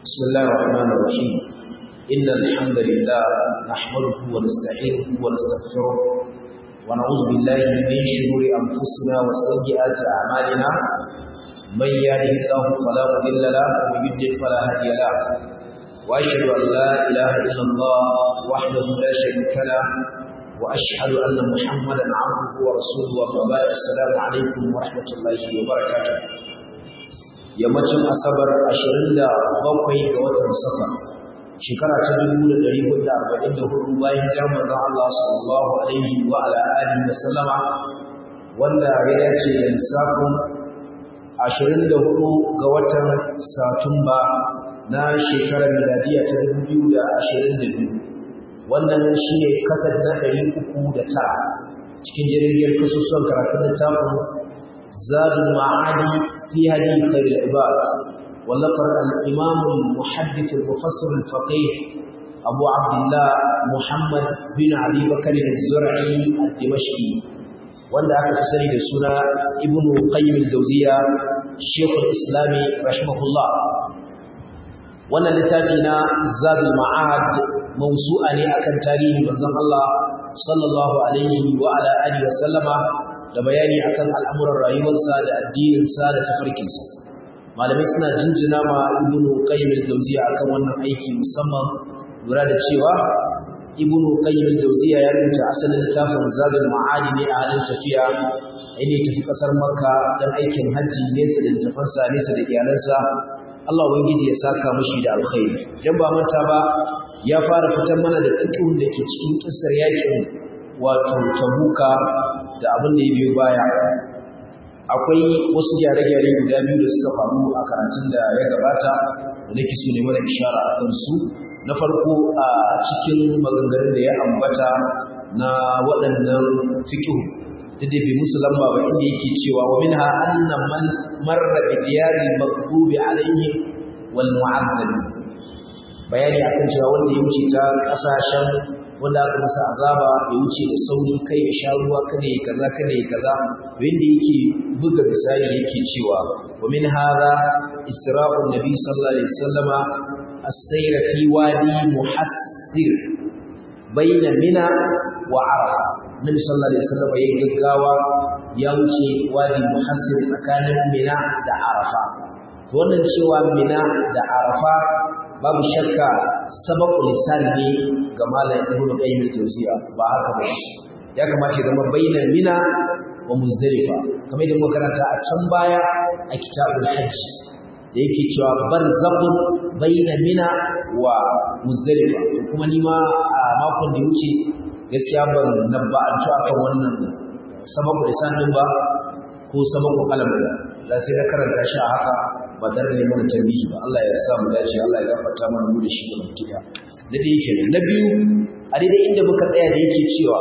بسم الله الرحمن الرحيم إن الحمد لله نحمده ونستعينه ونستغفره ونعوذ بالله من شرور أنفسنا وسيئات أعمالنا من يهده الله فلا مضل له ومن يضلل فلا هادي له وأشهد أن لا إله إلا الله وحده لا شريك له وأشهد أن محمدا عبده ورسوله وبعد السلام عليكم ورحمة الله وبركاته yammacin asabar 27 ga watan safar shekara ta 1444 bayan jami'ar Allah sallallahu alaihi wa ala alihi wa sallama wanda ya dace da lissafin 24 ga watan satumba na shekarar miladiya ta 2022 wannan shi ne kasar na 309 cikin jirgin kasusuwan karatun littafin زاد المعادي في هدي خير العباد ولقر الإمام المحدث المفسر الفقيه أبو عبد الله محمد بن علي بكر الزرعي الدمشقي wanda aka fi sani da suna ibnu qayyim al-jawziya shaykhul islami rahimahullah wannan littafi na zadul ma'ad mawsu'a ne akan tarihi manzon Allah sallallahu alaihi wa ala alihi wa sallama da bayani akan al'amuran rayuwarsa da addininsa da tafarkinsa malamai suna jinjina ma ibnu qayyim al-jawziya akan wannan aiki musamman lura da cewa ibnu qayyim al-jawziya ya rubuta asalin littafin zadul ma'adi ne a halin tafiya inda tafi kasar makka dan aikin hajji nesa da littafansa nesa da iyalansa Allah ubangiji ya saka mishi da alkhairi dan ba manta ba ya fara fitar mana da fiqhun da ke cikin kissar yakin wato tabuka da abin da ya biyo baya akwai wasu gyare-gyare guda biyu da suka faru a karatun da ya gabata da nake so ne mana ishara a kansu na farko a cikin maganganun da ya ambata na waɗannan fikihu da dai bai musu lamba ba inda yake cewa wa minha anna man marra bi diyari maghdubi alayhi wal mu'addabi bayani akan cewa wanda ya wuce ta kasashen wanda aka masa azaba ya wuce da sauri kai ya sha ruwa kada ya kaza kada ya kaza to yanda yake buga misali yake cewa wa min hadha isra'un nabi sallallahu alaihi wasallama as-sayra fi wadi muhassir baina mina wa arafa nabi sallallahu alaihi wasallama yayin gaggawa ya wuce wadi muhassir tsakanin mina da arafa to wannan cewa mina da arafa babu shakka sabaku lisan ne ga malam ibn qayyim al-jawziya ba haka ba ya kamata ya zama bainar mina wa muzdalifa kamar da muka karanta a can baya a kitabul hajj da yake cewa barzakhun bainar mina wa muzdalifa kuma ni ma a makon da wuce gaskiya ban nabba'antu akan wannan sabaku lisan din ba ko sabaku kalam da sai na karanta shi a haka ba tare da mana tambihi ba Allah ya sa mu dace Allah ya gafarta mana mu da shi da mutiya da dai yake na biyu a daidai inda muka tsaya da yake cewa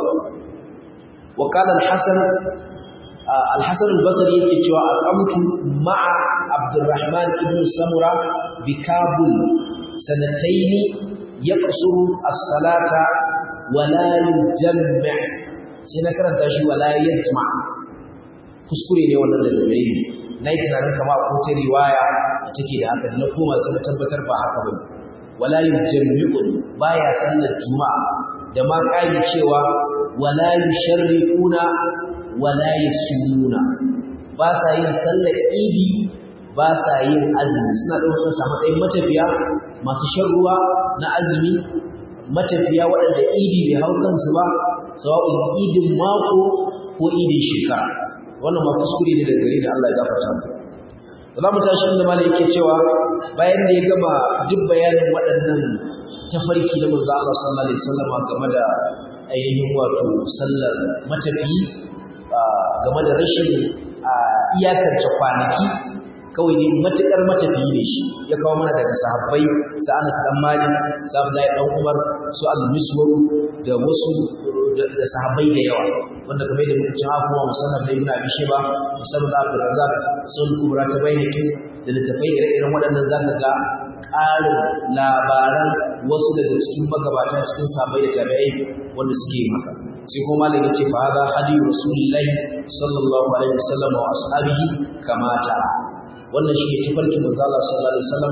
wa qala al-hasan al-hasan al-basri yake cewa aqamtu ma'a abdurrahman ibn samura bi kabul sanataini yaqsuru as-salata wa la yujamma sai na karanta shi wa la yajma kuskure ne wannan da gare ni na yi tunanin kama ko ta riwaya da take da haka na koma sai na tabbatar ba haka ba wala yujammi'un baya sallar juma'a da ma kai cewa wala yusharriquna wala yasumuna ba sa yin sallar idi ba sa yin azumi suna ɗaukar sa matsayin matafiya masu shan ruwa na azumi matafiya waɗanda idi bai hau kansu ba sawa'un idin mako ko idin shekara wannan ma kuskure ne daga gare da Allah ya gafarta mu za mu tashi inda malai yake cewa bayan da ya gama duk bayanin waɗannan tafarki na manzo Allah sallallahu alaihi wasallam game da ainihin wato sallar matafi game da rashin iyakance kwanaki kawai ne matukar matafiyi ne shi ya kawo mana daga sahabbai sa Anas dan Malik sa Abdullahi dan Umar su al-Miswar da wasu da sahabbai da yawa wanda kamar da muka ci kuma musamman da Ibn Abi Shayba musamman da Abdul Razzaq sun kubra ta bayyana da littafai ire-iren waɗannan zaka ga ƙarin labaran wasu daga cikin magabata cikin sahabbai da tabi'ai wanda suke yin haka sai kuma malami ce fa hada hadi rasulullahi sallallahu alaihi wasallam wa ashabihi kamata wannan shi ne tafarkin manzo Allah sallallahu alaihi wasallama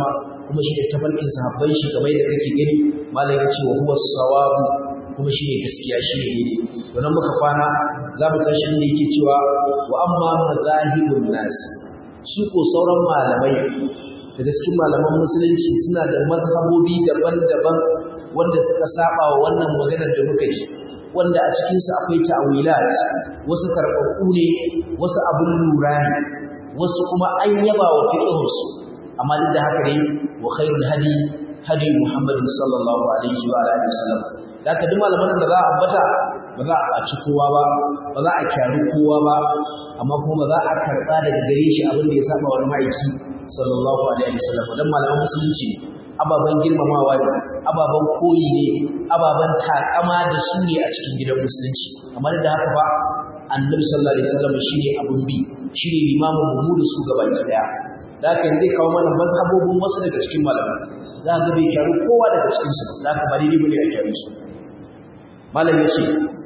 kuma shi ne tafarkin sahabban shi kamar da kake gani malam ya ce wa huwa sawabu kuma shi ne gaskiya shi ne daidai don muka kwana za mu tashi inda yake cewa wa amma mazahibun nas su ko sauran malamai daga cikin malaman musulunci suna da mazhabobi daban-daban wanda suka saba wa wannan maganar da muka ji wanda a cikinsu akwai ta'awilat wasu karɓaɓɓu ne wasu abin lura ne wasu kuma an yaba wa fiqhunsu amma duk da haka ne wa khairul hadi hadi muhammadin sallallahu alaihi wa alihi wasallam da haka duk malaman da za a ambata ba za a ɓaci kowa ba ba za a kyari kowa ba amma kuma ba za a karɓa daga gare shi abin da ya saba wani ma'aiki sallallahu alaihi wasallam dan malaman musulunci ababen girmamawa ne ababen koyi ne ababen takama da su ne a cikin gidan musulunci amma da haka ba annabi sallallahu alaihi wasallam shine abun bi shine limamin mu da su gaba daya da haka zai kawo mana mazhabobin wasu daga cikin malamai za ga bai kyaru kowa daga cikin su da haka ba daidai bane a kyaru su malam yace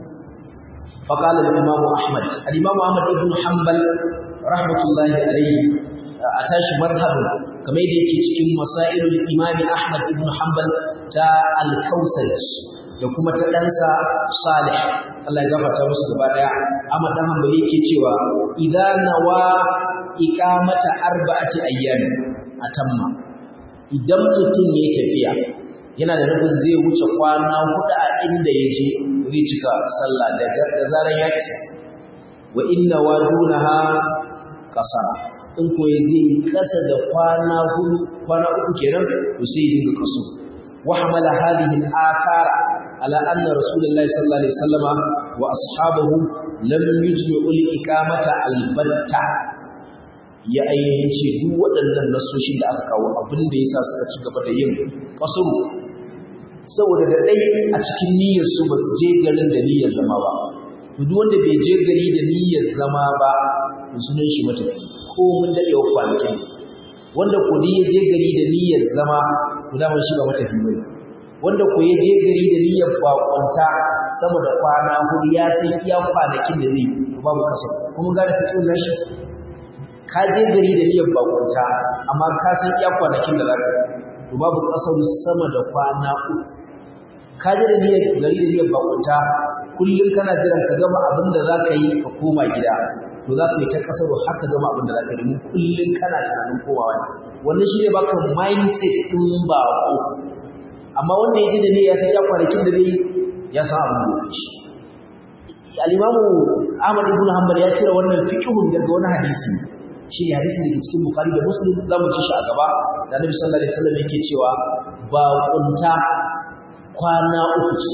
فقال الإمام أحمد الإمام أحمد بن حنبل رحمة الله عليه أتاش مذهب كما يدي cikin مسائل الإمام أحمد بن حنبل تا الكوسج da kuma ta ɗansa Salih Allah ya gafarta musu gaba daya amma dan hanbali yake cewa idan nawa iqamata arba'ati ayyam atamma idan mutum ya tafiya yana da nufin zai wuce kwana hudu a inda ya je zai cika sallah da zaran ya isa wa inna wadunaha qasara in ko zai kasa da kwana hudu kwana uku kenan to sai dinga kaso wa hamala hadhihi al-athara ala anna rasulullahi sallallahu alaihi wasallama wa ashabahu lam yujmi'u al-iqamata al-batta ya ainihin ce duk waɗannan nasoshin da aka kawo abin da yasa suka ci gaba da yin kasuru saboda da ɗai a cikin niyyar su ba su je garin da niyyar zama ba duk wanda bai je gari da niyyar zama ba to sunan shi matafi ko mun daɗewa kwanakin wanda ko ya je gari da niyyar zama to daman shi ba matafi bane wanda ko ya je gari da niyyar bakwanta sama da kwana hudu ya san iya kwanakin da zai to babu kasa kuma gane fitin nashi ka je gari da niyyar bakwanta amma ka san iya kwanakin da za ka to babu kasar sama da kwana uku ka ji da niyyar gari da niyyar bakunta kullum kana jiran ka gama abin da za ka yi ka koma gida to za ka yi ta kasar har ka gama abin da za ka yi kullum kana tunanin komawa ne wannan shi ne baka mindset ɗin bako amma wanda ya ji da niyyar ya san ya kwanakin da zai ya san abin da ya ci al-imamu Ahmad ibn Hanbal ya cire wannan fiqhun daga wani hadisi shi ne hadisin da ke cikin Bukhari da Muslim za mu ci shi a gaba da Annabi sallallahu alaihi wasallam yake cewa ba kunta kwana uku ce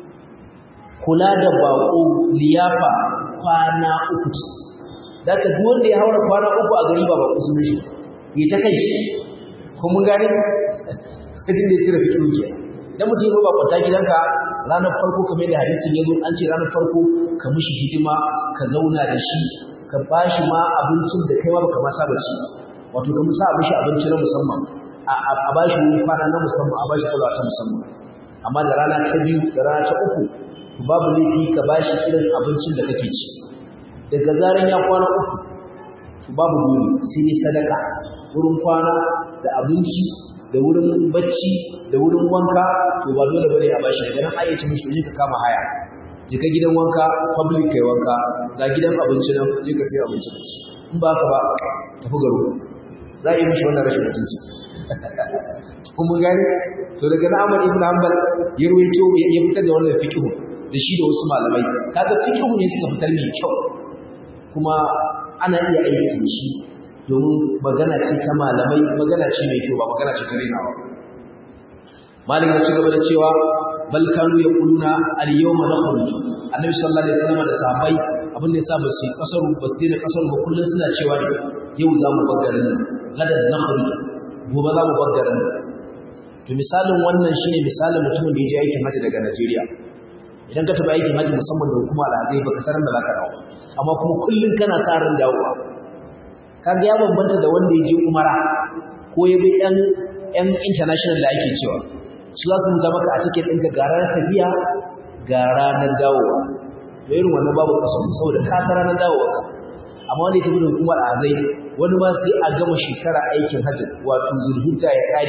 kula da bako liyafa kwana uku ce daga duk wanda ya haura kwana uku a gari ba ba ku sunan shi ya ta kai shi ko mun gane kadin da ya cire fikihu ke dan mutum ya ba kwata gidanka ranar farko kamar da hadisin ya zo an ce ranar farko ka mishi hidima ka zauna da shi ka bashi ma abincin da kai ma baka ma saba ci wato ka musa mishi abinci na musamman a bashi wani kwana na musamman a bashi kulawa ta musamman amma da rana ta biyu da rana ta uku babu laifi ka bashi irin abincin da kake ci daga zaran ya kwana uku to babu dole sai dai sadaka wurin kwana da abinci da wurin bacci da wurin wanka to ba dole bane a bashi daga nan ayyace mishi ka kama haya je ka gidan wanka public kai wanka ga gidan abinci nan je ka sai abinci da shi in ba ka ba tafi garo za a yi mishi wannan rashin mutunci kuma gani to daga na Ahmad ibn Hanbal ya ruwaito ya fitar da wannan fiqh da shi da wasu malamai kaga fiqh ne suka fitar mai kyau kuma ana iya aiki da shi domin magana ce ta malamai magana ce mai kyau ba magana ce ta rinawa malam ya ci gaba da cewa bal kanu yaquluna al yawma nakhruj annabi sallallahu alaihi wasallam da sahabbai abin da yasa ba su kasaru ba su daina kasaru ba kullun suna cewa ne yau za mu bar garin gadan nakhruj gobe za mu bar garin to misalin wannan shine misalin mutumin da ya je aikin haji daga Najeriya idan ka tafi aikin haji musamman da hukuma alhazai baka sanar da zaka dawo amma kuma kullun kana sa ran dawowa kaga ya bambanta da wanda ya je umara ko ya bi yan yan international da ake cewa su za su nuna maka a cikin ɗinka ga ranar tafiya ga ranar dawowa da irin wannan babu kaso saboda ka san ranar dawowa ka amma wanda ya tafi da hukumar azai wani ma sai a gama shekara aikin hajji wato zulhijja ya kare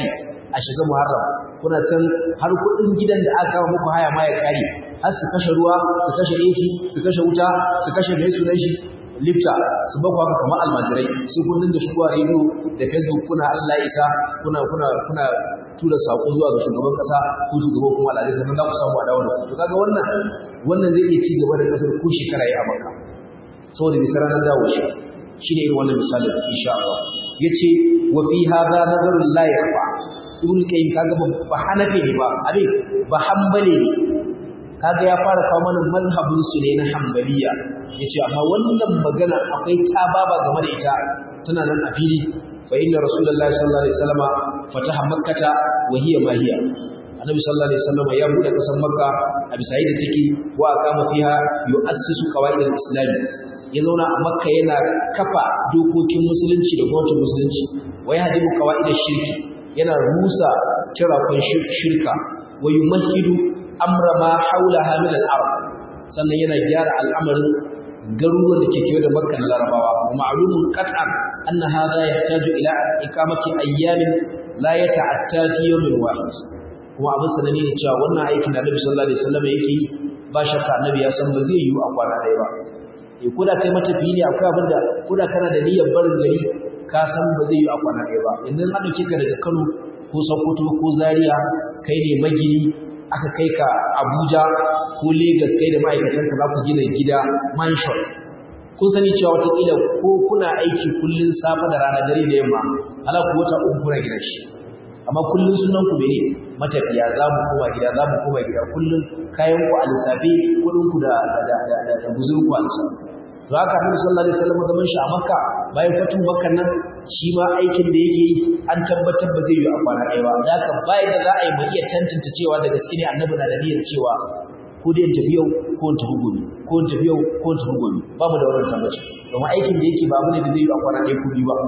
a shiga muharram kuna can har kuɗin gidan da aka kama muku haya ma ya kare har su kashe ruwa su kashe AC su kashe wuta su kashe mai sunan shi lifta su bakwa haka kamar almajirai su kun dinga shigowa rediyo da facebook kuna Allah isa kuna kuna kuna tura sako zuwa ga shugaban kasa ko shugaban kuma al'adai sannan za ku samu a dawo da ku to kaga wannan wannan zai iya ci gaba da kasar ko shekara ya amaka saboda bisa ranar dawo shi shine irin wannan misalin insha Allah yace wa fi hadha nazarun la yakhfa ibn qayyim kaga ba hanafi ne ba abin ba hanbali ne kaga ya fara kawo mana mazhabin su ne na hanbaliya yace amma wannan magana akwai tababa game da ita tana nan a fili fa inna rasulullahi sallallahu alaihi wasallama fataha makkata wa hiya ma hiya annabi sallallahu alaihi wasallama ya bude kasan makka a bisa yadda take wa aqama fiha yu'assisu qawaid al-islam ya zauna a makka yana kafa dokokin musulunci da gwamnatin musulunci wa yahdimu qawaid ash-shirki yana rusa tirakon shirka wa yumahidu amra ma haulaha min al-ard sannan yana gyara al'amarin garuruwan da ke kewaye da makka na larabawa wa ma'lumun qat'an anna hadha yahtaju ila iqamati ayyamin la yata'atta fi yawmin wahid kuma abin sanani ne cewa wannan aikin da Annabi sallallahu alaihi wasallam yake yi ba shakka Annabi ya san ba zai yi a kwana ɗaya ba eh koda kai matafiyi ne akwai abin da koda kana da niyyar barin gari ka san ba zai yi a kwana ɗaya ba yanzu an dauke ka daga Kano ko Sokoto ko Zaria kai ne magini aka kai ka Abuja ko Lagos kai da ma'aikatanka za ku gina gida mansion kun sani cewa watakila ko kuna aiki kullun safe da rana dare da yamma ala ku wata uku kuna gidan shi amma kullun sunan ku bane matafiya za mu koma gida za mu koma gida kullun kayan ku a lissafe kudin ku da da da da, da guzurin ku a lissafe to haka Annabi sallallahu alaihi wasallam zaman shi a Makka bayan fatu Makka nan shi ma aikin da yake yi an tabbatar ba zai yi a kwana ɗaya ba da haka bayan da za a yi mu iya tantance cewa da gaske ne Annabi na da niyyar cewa ko dai tafi yau ko tafi gobe ko tafi yau ko tafi gobe ba mu da wannan tabbaci domin aikin da yake ba mu ne da zai yi a kwana ɗaya ko biyu ba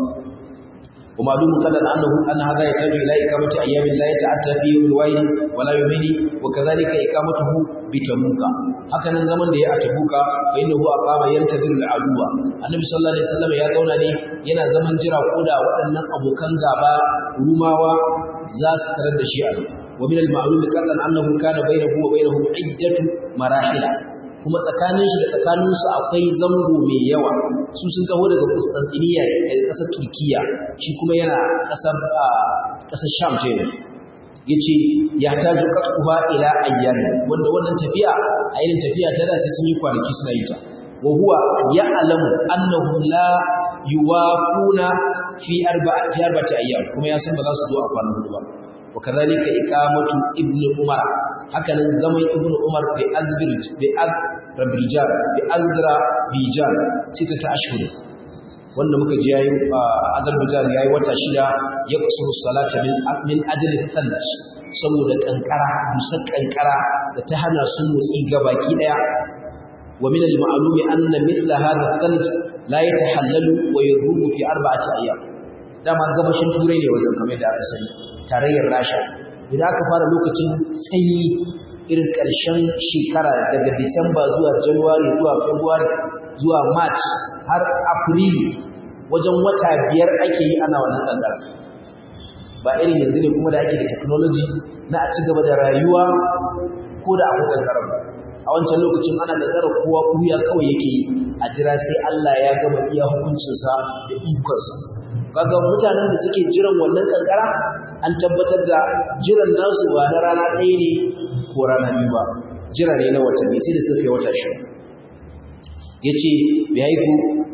ومعلوم قدر أنه أن هذا يحتاج إلى إقامة أيام لا يتعدى في يوم الواحد ولا يومين وكذلك إقامته بتبوك هكذا زمن دي أتبوك فإنه أقام ينتظر العدو النبي صلى الله عليه وسلم يا دونا ني ينا زمن جرا كودا وأن أبو كان غابا روماوا زاس ترد شيئا ومن المعلوم قدر أنه كان بينه وبينهم عدة مراحل kuma tsakanin shi da tsakaninsu akwai zango mai yawa su sun taho daga Constantinople daga ƙasar Turkiya shi kuma yana ƙasar ƙasar Sham ce yace ya taju qatquha ila ayyam wanda wannan tafiya a irin tafiya ta da sai sun yi kwanaki suna yi ta wa huwa ya'lamu annahum la yuwafuna fi arba'a fi arba'ati ayyam kuma ya san ba za su zo a kwanan hudu ba wa kadhalika iqamatu ibnu umar hakanan zaman ibnu umar bi azbil bi azrabijan bi azra bijan cita ta ashhur wanda muka ji yayin azerbaijan yayi wata shida ya kusuru salata min min ajli thalj saboda kankara dusar kankara da ta hana su motsi gabaki daya wa min al-ma'lum anna mithla hadha thalj la yatahallalu wa yaruhu fi arba'ati ayyam dama gabashin turai ne wajen kamar da aka sani tarayyar rasha idan aka fara lokacin sanyi irin ƙarshen shekara daga disamba zuwa january zuwa february zuwa march har april wajen wata biyar ake yi ana wannan kankara ba irin yanzu ne kuma da ake da technology na a ci gaba da rayuwa ko da akwai kankara ba a wancan lokacin ana kankara kowa kuya kawai yake yi a jira sai Allah ya gama iya hukuncinsa da ikonsa kaga mutanen da suke jiran wannan kankara an tabbatar da jiran nasu ba na rana ɗaya ne ko rana biyu ba jira ne na watanni sai da suka yi wata shi ya ce bai haifu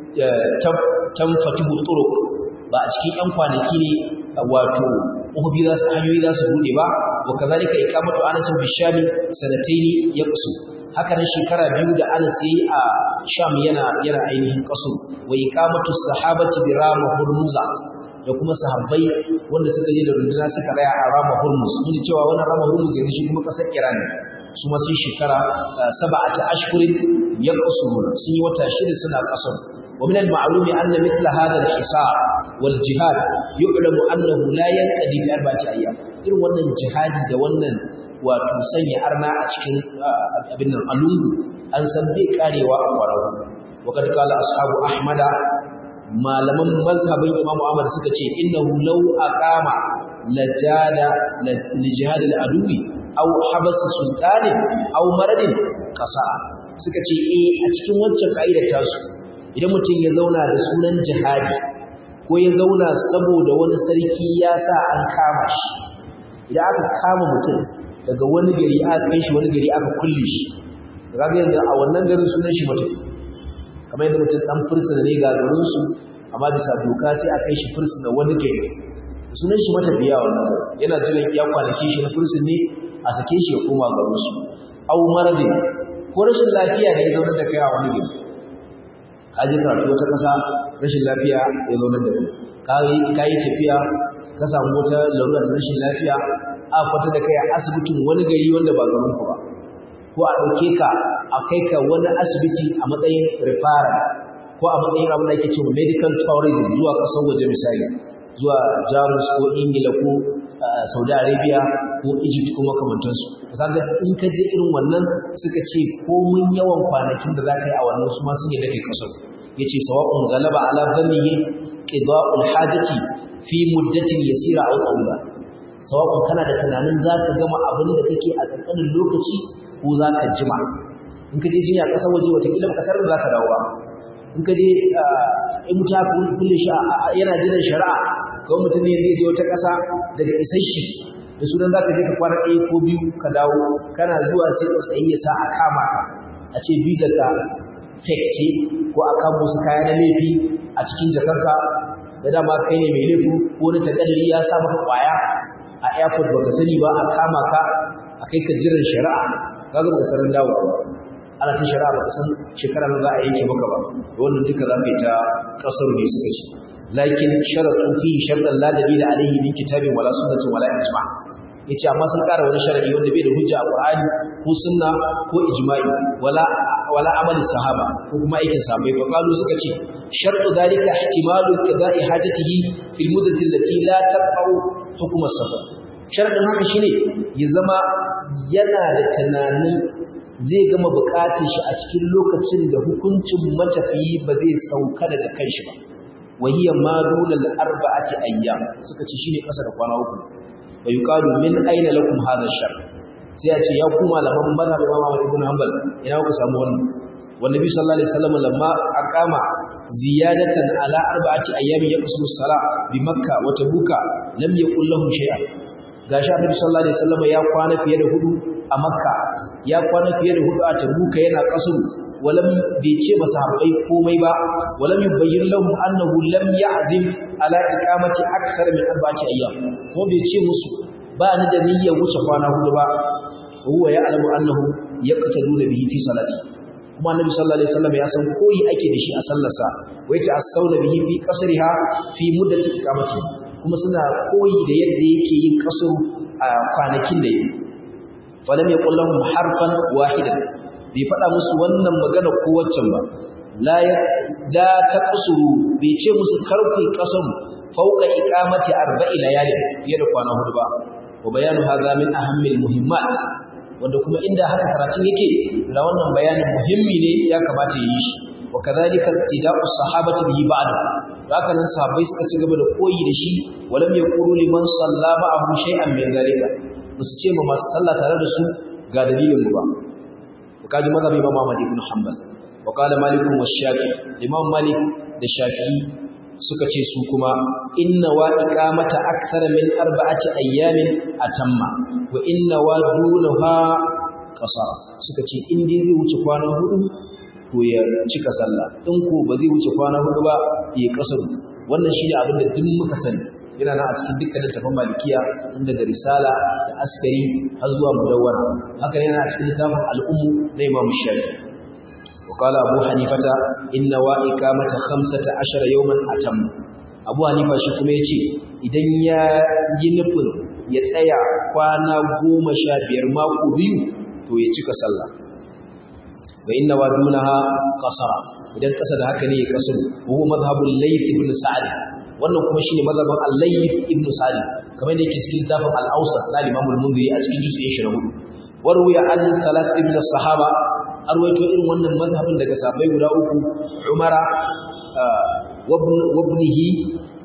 can fatihu turuk ba a cikin ‘yan kwanaki ne wato ƙofofi za su hanyoyi za su buɗe ba wa kazalika ikamatu anasin bishami sanataini ya kusu haka nan shekara biyu da anas yayi a sham yana yana ainihin kaso wa ikamatu sahabati bi rama hurmuza da kuma sahabbai wanda suka je da runduna suka raya a rama hurmuz mun cewa wannan rama hurmuz yanzu shi kuma kasar iran su ma sun shekara sab'ata ashhurin yaqsuruna sun yi wata shida suna kasar ومن المعلوم أن مثل هذا الحصار والجهاد يعلم أنه لا ينقضي بأربعة أيام irin wannan jihadi da wannan wato sanya arna a cikin abin nan alungu an san bai karewa a kwararru wakad kala ashabu ahmada malaman mazhabin imamu ahmad suka ce innahu law aqama lajada lijihad al-adwi aw habas sultanin aw maradin qasa suka ce eh a cikin wancan kaidar tasu idan mutum ya zauna da sunan jihadi ko ya zauna saboda wani sarki ya sa an kama shi idan aka kama mutum daga wani gari aka kai shi wani gari aka kulle shi kaga yanzu a wannan garin sunan shi mutum kamar yadda mutum dan fursuna ne ga garin su amma bisa doka sai aka kai shi fursuna wani gari sunan shi matafiya wannan yana jiran iya kwanaki shi na fursun ne a sake shi ya koma garin su au maradin ko rashin lafiya ne ya zauna da kai a wani gari ka je karatu wata ƙasa rashin lafiya ya zauna da kai ka yi tafiya ka samu wata larura ta rashin lafiya a kwata da kai a asibitin wani gari wanda ba garin ku ba ko a ɗauke ka a kai ka wani asibiti a matsayin referral ko a matsayin abin da ake cewa medical tourism zuwa ƙasar waje misali zuwa jamus ko ingila ko saudi arabia ko egypt ko makamantansu kaga in ka je irin wannan suka ce komun yawan kwanakin da za ka yi a wannan su ma sun yi da kai kasar ya ce sawa'un galaba ala zannihi qida'ul hajati fi muddatin yasira aw qawla sawa'un kana da tunanin za ka gama abin da kake a ƙanƙanin lokaci ko za ka jima in ka je jinya ƙasar waje watakila ƙasar da za ka dawo ba in ka je in ta kulle shi yana jiran shari'a kawai mutum ne zai je wata ƙasa daga isashi da sunan za ka je ka kwana ɗaya ko biyu ka dawo kana zuwa sai tsautsayi ya sa a kama ka a ce visa ka fake ce ko a kamo su kaya na laifi a cikin jakarka da dama kai ne mai laifi ko na takadari ya sa maka kwaya a airport baka sani ba a kama ka a kai ka jiran shari'a kaga baka sanar dawowa ba ana ta shari'a baka san shekara nan za a yanke maka ba wannan duka za ka yi ta kasar ne suka ce lakin sharatu fi shartan la dalila alayhi min kitabin wala sunnatin wala ijma yace amma sun kara wani sharadi wanda bai da hujja a Qur'ani ko sunna ko ijma'i wala wala amali sahaba ko kuma aikin sahabbai fa qalu suka ce shartu dalika ihtimalu qada'i hajatihi fil muddati allati la taqau hukm as-safar sharadin haka shine ya zama yana da tunanin zai gama bukatun shi a cikin lokacin da hukuncin matafiyi ba zai sauka daga kanshi ba wahiya ma dunal arba'ati ayyam suka ce shine kasa da kwana uku wa yuqalu min aina lakum hadha shart sai a ce ya ku malaman mazhab Imam Ahmad ibn Hanbal ina ku samu wannan والنبي صلى الله عليه وسلم لما أقام زيادة على أربعة أيام يقصر الصلاة بمكة وتبوك لم يقل لهم شيئا gashi annabi sallallahu alaihi wasallam ya kwana fiye da hudu a makka ya kwana fiye da hudu a tabuka yana kasuru walam bai ce masahabbai komai ba walam yubayyin lahum annahu lam ya'zim ala iqamati akthar min arba'ati ayyam ko bai ce musu ba ni da niyyar wuce kwana hudu ba huwa ya'lamu annahu yaqtaduna bihi fi salati kuma annabi sallallahu alaihi wasallam ya san koyi ake da shi a sallarsa wai ta asauna bihi fi qasriha fi muddati iqamati kuma suna koyi da yadda yake yin kaso a kwanakin da yake falam yaqul lahum harfan wahidan bai faɗa musu wannan magana ko waccan ba la ya la taqsuru bai ce musu karku kasaru fauka iqamati arba'i layali fiye da kwana hudu ba wa bayanu hadha min ahammil muhimmat wanda kuma inda haka karatun yake da wannan bayanin muhimmi ne ya kamata yi shi wa kadhalika ittida'u sahabati bihi ba'da haka nan sahabbai suka ci gaba da koyi da shi walam yaqulu liman salla ma'ahu shay'an min zalika basu ce ma masu sallah tare da su ga dalilin mu ba kaji mazhabi imam Ahmad ibn Hanbal wa qala Malik wa Shafi imam Malik da Shafi'i suka ce su kuma inna wa iqamata akthar min arba'ati ayyamin atamma wa inna wa dunaha qasara suka ce in dai zai wuce kwana hudu to ya cika sallah in ko ba zai wuce kwana hudu ba ya kasar wannan shine abin da duk muka sani yana nan a cikin dukkanin tafan malikiya tun daga risala da askari har zuwa mudawwara haka yana a cikin littafin al'ummu na imam shafi وقال أبو حنيفة إن وإقامة خمسة عشر يوما أتم أبو حنيفة شكما يتي إذن ينفن يتأيى قوانا قوم شابير ما قبيو تو يتك صلى وإن ودونها قصرا إذن قصد هكذا يقصر وهو مذهب الليث بن سعد wannan kuma shine mazhabin al-Layth ibn Sa'id kamar da yake cikin littafin al-Awsat na Imam al-Mundhiri a cikin juz'in 24 warwiya an thalath ibn as-sahaba arwaito irin wannan mazhabin daga sahabbai guda uku Umara wabnihi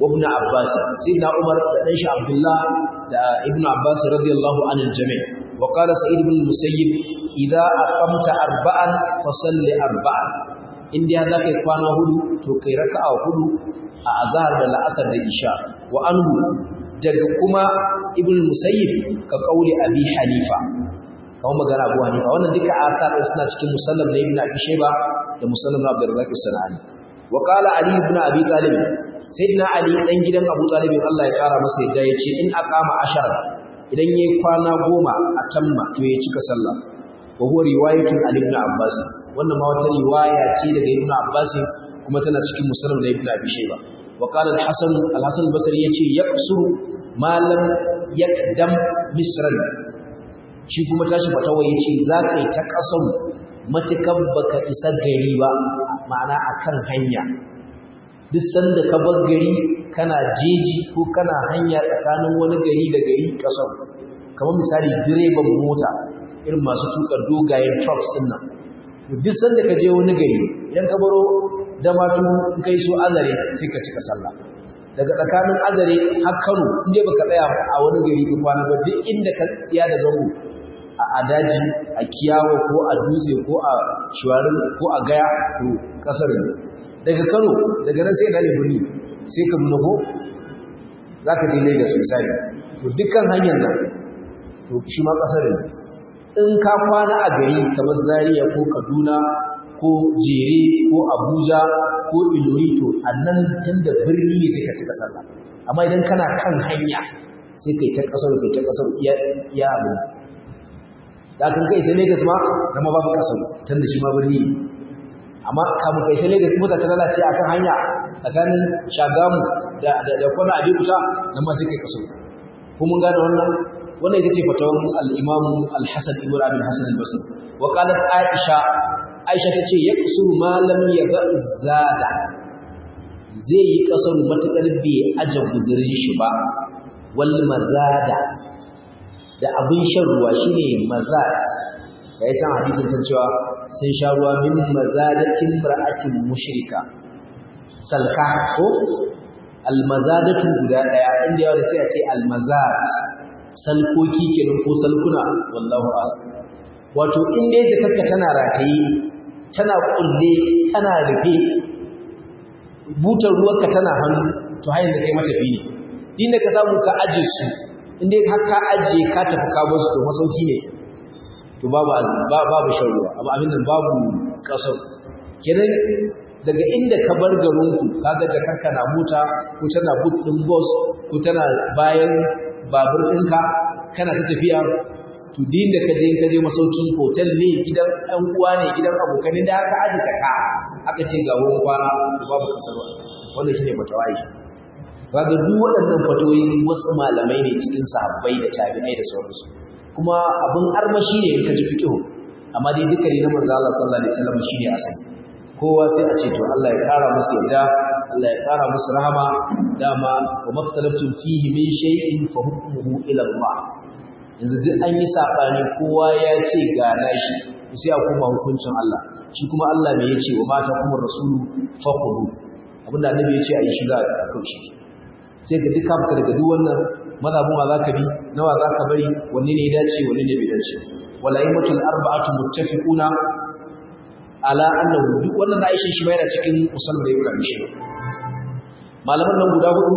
wa ibn abbas sayyidina umar da dan shi abdullah da ibn abbas radiyallahu anil jami' wa qala sa'id ibn musayyib idza aqamta arba'an fasalli arba'an inda za kai kwana hudu to kai raka'a hudu a azhar da la'asar da isha wa anhu daga kuma ibn musayyib ka kauli abi hanifa kawo magana abu hanifa wannan duka asar suna cikin musallam na ibn abi shayba da musallam na abdurrazzaq as-sanani wa qala ali ibn abi talib sayyidina ali dan gidan abu talib Allah ya kara masa yadda yace in aqama ashara idan yayi kwana goma a tamma to ya cika sallah wa huwa riwayatun ali ibn abbas wannan ma wata riwaya ce daga ibn abbas kuma tana cikin musallam na ibn abi shayba wa qala al-hasan al-hasan al-basri yace yaqsuru ma lam yakdam misran shi kuma tashi fatawa ya ce za ka yi ta ƙasar matukan baka isa gari ba ma'ana a kan hanya duk sanda ka bar gari kana jeji ko kana hanya tsakanin wani gari da gari ƙasar kamar misali direban mota irin masu tuka dogayen trucks din nan duk sanda ka je wani gari idan ka baro damatu kai so azare sai ka cika sallah daga tsakanin azare har kano inda baka tsaya a wani gari ka kwana ba duk inda ka tsaya da zango a daji a kiyawo ko a dutse ko a shuwarin ko a gaya to kasar ne daga kano daga nan sai ka ne birni sai ka nuna ko za ka dai lagos misali to dukkan hanyar nan to shi ma kasar ne in ka kwana a gari kamar zaria ko kaduna ko jere ko abuja ko ilori to a nan tun da birni ne sai ka cika sallah amma idan kana kan hanya sai kai ta kasar kai ta kasar iya abin da kan kai sai Lagos ma kuma babu kasar tun da shi ma birni amma kamun kai sai Lagos mota ta lalace akan hanya tsakanin Shagamu da da da Kwana Abeokuta nan ma sai kai kasar ko mun gane wannan wannan ita ce fatawan al-Imam al-Hasan ibn Abi al-Hasan al-Basri wa qalat Aisha Aisha tace yaqsuru ma lam yaba zada zai yi kasar matakar bai aje guzurin shi ba wal mazada da abin shan ruwa shine mazat da ya san hadisin san cewa sun sha ruwa min mazadatin mar'atin mushrika salka ko almazadatu guda daya inda yawa da sai a ce almazat salkoki kenan ko salkuna wallahu a'lam wato in dai jakarka tana rataye tana kulle tana rufe butar ruwanka tana hannu to hayin da kai matafi ne din da ka samu ka aje su inda har ka ajiye ka tafi ka basu to masauki ne to babu babu shan ruwa amma abin nan babu kasar kenan daga inda ka bar garinku kaga jakarka na mota ko tana boot din bus ko tana bayan babur ɗinka kana ta tafiya to din da ka je ka je masauki hotel ne gidan ɗan uwa ne gidan abokan da aka aje ka aka ce ga wurin kwana to babu kasar wannan shine fatawa yake kaga duk waɗannan fatoyin wasu malamai ne cikin sahabbai da tabi'ai da sauransu kuma abin armashi ne in ka ji fiqh amma dai duka ne na manzo Allah sallallahu alaihi wasallam shine asali kowa sai a ce to Allah ya kara musu yadda Allah ya kara musu rahama dama wa maftalaftum fihi min shay'in fa hukmuhu ila Allah yanzu duk an yi sabani kowa ya ce ga nashi sai a koma hukuncin Allah shi kuma Allah me yace wa mata kuma rasulu fa khudu abinda annabi yace a yi shiga a kaushi sai ga duk kafka daga duk wannan mazhabin wa zaka bi nawa zaka bari wanne ne ya dace wanne ne bai dace wala imatul arba'atu muttafiquna ala annahu duk wannan da Aisha shi bayar cikin musalman da Ibrahim shi malaman nan guda hudu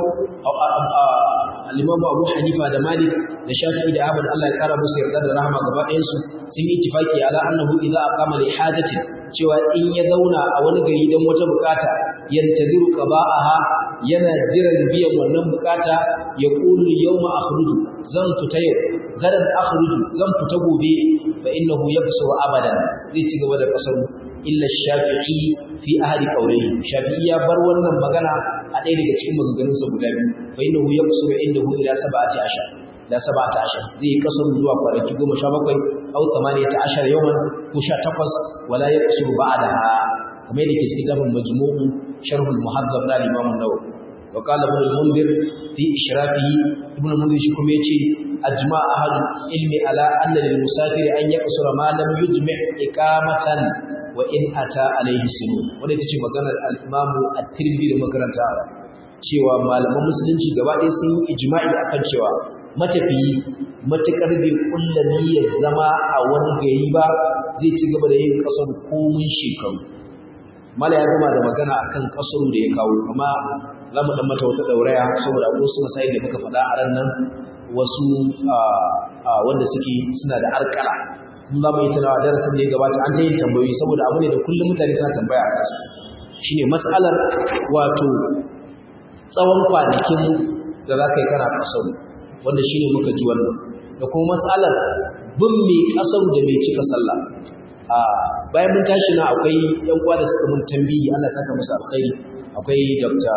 al-Imam Abu Hanifa da Malik da Shafi'i da Ahmad Allah ya kara musu yarda da rahama gaba ɗayan su sun yi ittifaki ala annahu idza aqama li hajatin cewa in ya zauna a wani gari don wata bukata yantadiru qaba'aha yana jiran biyan wannan bukata ya qulu yawma akhruju zan fita yau gadan akhruju zan fita gobe fa innahu yabsu abadan zai ci gaba da kasaru illa shafi'i fi ahli qawlihi shafi'i ya bar wannan magana a ɗaya daga cikin maganganunsa guda biyu fa innahu yabsu indahu ila sab'ati ashar da sab'ati ashar zai yi kasaru zuwa kwanaki goma sha bakwai aw thamaniyata ashar yawan ko sha takwas wala yaqsuru ba'daha kamar yadda ke cikin tafin majmu'u sharh al-muhaddab na Imam an-Nawawi wa qala ibn al-Mundhir fi ishrafihi ibn al-Mundhir shi kuma yace ajma ahad ilmi ala anna lil musafir an yaqsura ma lam yujmi' iqamatan wa in ata alayhi sinu wanda tace maganar al-Imam at-Tirmidhi da makaranta cewa malaman musulunci gaba ɗaya sun yi ijma'i akan cewa matafiyi matukar bai kulla niyyar zama a wani gari ba zai ci gaba da yin kasar komun shekaru mala ya gama da magana akan kasaru da ya kawo amma za mu dan mata wata dauraya saboda akwai wasu masai da muka faɗa a ran nan wasu wanda suke suna da arkala mun za mu yi tunawa darasin da ya gabata an ta yin tambayoyi saboda abu ne da kullum mutane suna tambaya a kansu shine matsalar wato tsawon kwanakin da za ka yi kana kasaru wanda shine muka ji wannan da kuma matsalar bin mai kasaru da mai cika sallah bayan mun tashi na akwai yan uwa da suka mun tambayi Allah saka musu alkhairi akwai Dr.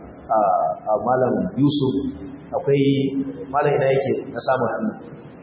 Malam Yusuf akwai malam ina yake na samun hannu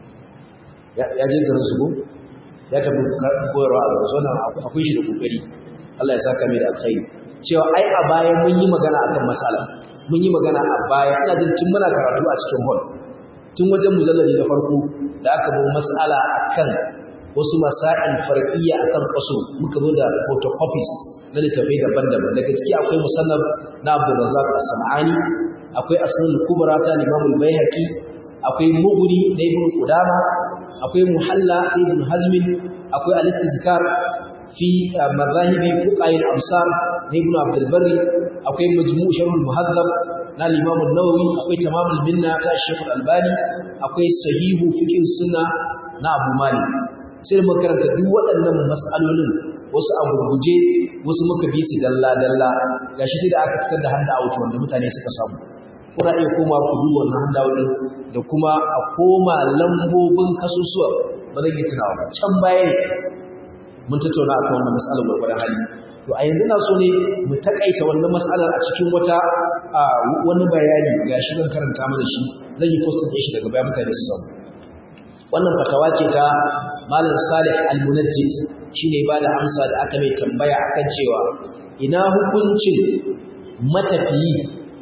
ya je garin su ya tafi koyarwa a garin wannan akwai shi da kokari Allah ya saka mai da alkhairi cewa ai a baya mun yi magana akan matsala mun yi magana a baya ina jin tun muna karatu a cikin hall tun wajen mujallali na farko da aka bi matsala akan wasu masa'il far'iyya akan kaso muka zo da photocopies na littafai daban-daban daga ciki akwai musannaf na Abdul Razzaq As-Sam'ani akwai Asnul Kubra ta Imam Al-Baihaqi akwai Mughni na Ibn Qudama akwai Muhalla na Ibn Hazm akwai Al-Istizkar fi madhahibi fuqaha al-amsar na Ibn Abdul Barri akwai Majmu' Sharh al-Muhaddab na Imam An-Nawawi akwai Tamam al-Minna ta Sheikh Al-Albani akwai Sahihu Fiqh Sunna na Abu Malik sai mu karanta duk waɗannan mas'alolin wasu a gurguje wasu muka bi su dalla dalla gashi sai da aka fitar da handa out wanda mutane suka samu kuna iya koma ku duba wannan handa out da kuma a koma lambobin kasusuwa ba zan yi tunawa ba can baya ne mun tattauna akan wannan mas'alar gurgurdan hali to a yanzu na so ne mu takaita wannan mas'alar a cikin wata wani bayani gashi zan karanta mana shi zan yi postin ɗin shi daga baya mutane su samu wannan fatawa ce ta malam salih al-munajjid shine ba da amsa da aka mai tambaya akan cewa ina hukuncin matafiyi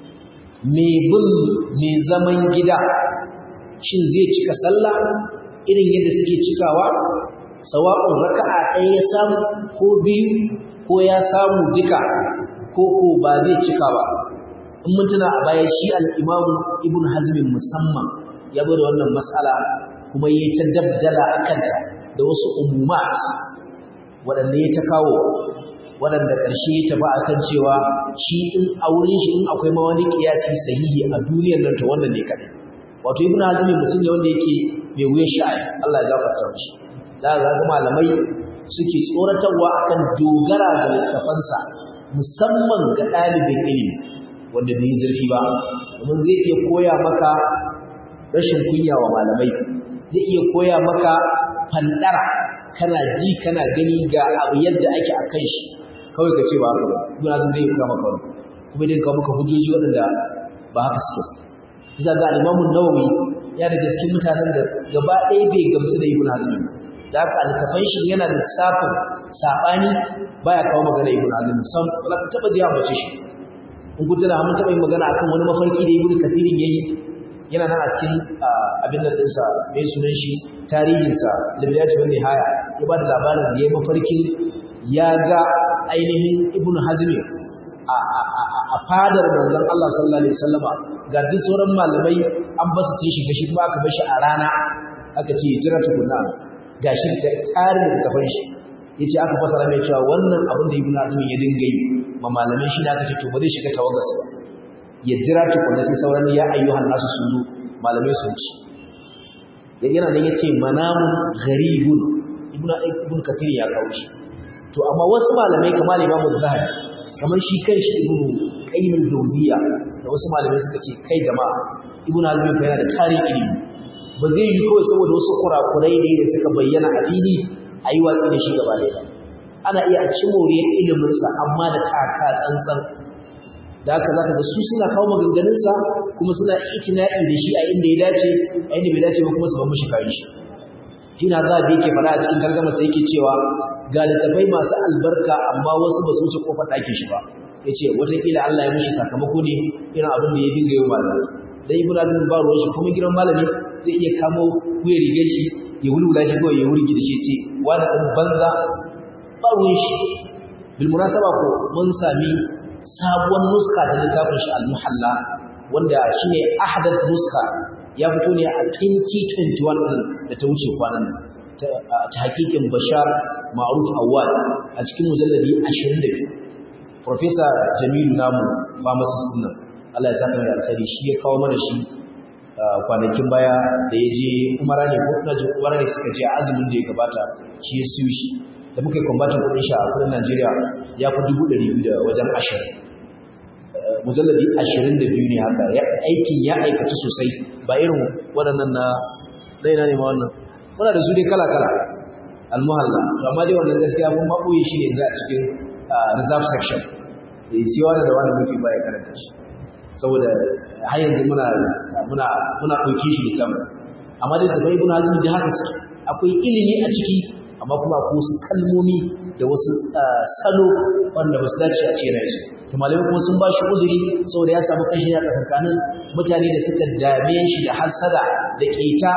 mai bin mai zaman gida shin zai cika sallah irin yadda suke cikawa sawa'un raka'a ɗaya ya samu ko biyu ko ya samu duka ko ko ba zai cika ba in mun tuna a baya shi al-imamu ibn hazmin musamman ya zo da wannan mas'ala kuma yi ta dabdala a kanta da wasu umumat waɗanda ya ta kawo waɗanda ƙarshe ya tafi a kan cewa shi in a wurin shi in akwai ma wani ƙiyasi sahihi a duniyar nan ta wannan ne kaɗai wato ibn hazmi mutum ne wanda yake mai wuyan sha'ani Allah ya gafarta mishi da ga ga malamai suke tsoratarwa akan dogara ga littafansa musamman ga ɗalibin ilimi wanda bai zurfi ba domin zai iya koya maka rashin kunya wa malamai zai iya koya maka fandara kana ji kana gani ga abu yadda ake a kan shi kawai ka ce ba haka ba ibn azum zai kawo maka wani kuma dai kawo maka hujjoji waɗanda ba haka suke bisa ga al-imamu nawawi ya daga cikin mutanen da gaba ɗaya bai gamsu da ibn azum da haka littafan shi yana da safin sabani baya kawo magana ibn azum sam ba ka taba ji ambace shi in ku tana mun taba yin magana akan wani mafarki da ibn kathirin yayi yana nan a cikin abin da ɗinsa mai sunan shi tarihinsa libyaci wani haya ya ba da labarin da ya mafarkin ya ga ainihin ibn hazmi a fadar manzon Allah sallallahu alaihi wasallama ga duk sauran malamai an basu sun shiga shi kuma aka bashi a rana aka ce jira tukunna gashi da tarin da kafan shi yace aka fasara mai cewa wannan abin da ibn hazmi ya dinga yi ma malamai shi da aka ce to ba zai shiga tawagarsa ba ya jira tukunna sai sauran ya ayyuhan nasu sun zo malamai sun ci yana nan yace manamun gharibun ibnu ibn kathir ya kawo shi to amma wasu malamai kamar Imam Zahabi kamar shi kanshi ibnu Qayyim al-Jawziyya da wasu malamai suka ce kai jama'a ibnu Hazm fa yana da tarihi ilimi ba zai yi kawai saboda wasu kurakurai ne da suka bayyana a fili a yi watsi da shi gaba ɗaya ana iya ci moriyar iliminsa amma da taka tsantsan da haka zaka ga su suna kawo maganganunsa kuma suna itina'i da shi a inda ya dace a inda bai dace ba kuma su ban mishi kayan shi kina za da yake fara a cikin gargama sai yake cewa ga littafai masu albarka amma wasu ba su wuce kofar ɗakin shi ba ya ce watakila Allah ya mishi sakamako ne irin abin da ya dinga yi malamai dan ibn azim ba ruwan shi kuma gidan malami zai iya kamo wuyar rigar shi ya wulwula shi kawai ya wurgi da shi ce wani ɗan banza ba ruwan shi bil munasaba ko mun sami sabuwar nuska da littafin shi al-muhalla wanda shine ahdath nuska ya fito ne a 2021 da ta wuce kwanan ta hakikin Bashar Ma'ruf Awad a cikin mujalladi 22 Professor Jamilu Namu pharmacist din Allah ya saka mai alkhairi shi ya kawo mana shi kwanakin baya da ya je umara ne ko na jin umara ne suka je a azumin da ya gabata shi ya siyo shi da muka yi kwambatin kudin shi a kudin Najeriya ya fi dubu ɗari biyu da wajen ashirin mujalladi ashirin da biyu ne haka aikin ya aikatu sosai ba irin waɗannan na raina ne ma wannan muna da su dai kala kala almuhalla amma dai wannan gaskiya mun maɓoye shi ne a cikin reserve section da sai wani da wani muke baya karanta shi saboda har yanzu muna muna muna ɗauke shi da amma dai da bai ibn hazm da haka suke akwai ilimi a ciki amma kuma akwai wasu kalmomi da wasu salo wanda ba su dace a cikin shi to malamai kuma sun ba shi uzuri saboda ya samu kashi a tsakankanin mutane da suka dame shi da hasada da keta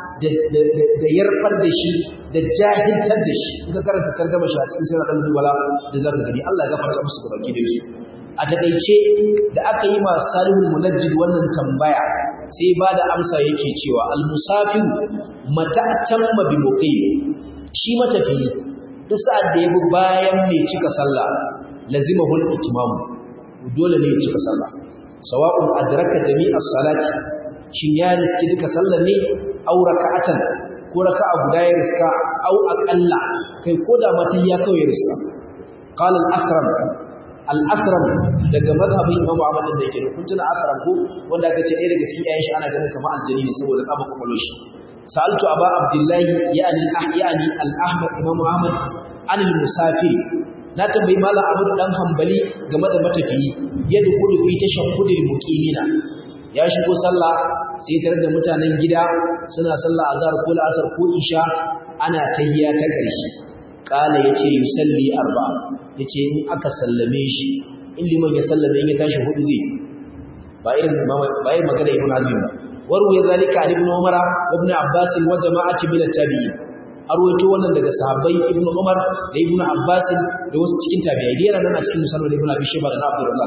da yarfar da shi da jahiltar da shi in ka karanta tarjama shi a cikin sirrin al wala da zaka gani Allah ya gafarta musu gabaki da su a takeice da aka yi ma salihul munajjid wannan tambaya sai ba da amsa yake cewa al-musafir mata tamma bi muqim shi matafi duk sa'ad da yabi bayan mai cika sallah lazimahul itmam dole ne ya cika sallah sawa'un adraka jami'as salati shin ya riski duka sallar ne aw raka'atan ko raka'a guda ya riska aw aqalla kai ko da matan ya kawai ya riska qala al-athram al-athram daga mazhabin Imam Ahmad da yake kun tuna athram ko wanda aka ce ɗaya daga cikin ayyan shi ana ganin kamar aljani ne saboda kama kwakwalwar shi sa'altu aba abdullahi yani yani al-ahmad Imam Ahmad an al-musafir na tambayi malam Abu dan Hanbali game da matafiyi yadda kullu fi tashahhudil muqimina ya shigo sallah sai tare da mutanen gida suna sallah azhar ko la'asar ko isha ana tahiyya ta ƙarshe kala yace yusalli arba'a yace in aka sallame shi in liman ya sallame in ya tashi hudu zai ba irin ba irin magana ibn azim ba warwaye zalika an ibn umara wa ibn abbas wa jama'ati min at-tabi'in arwaito wannan daga sahabbai ibn umar da ibn abbas da wasu cikin tabi'ai yana nan a cikin musannad ibn abi shayba da abdur razzaq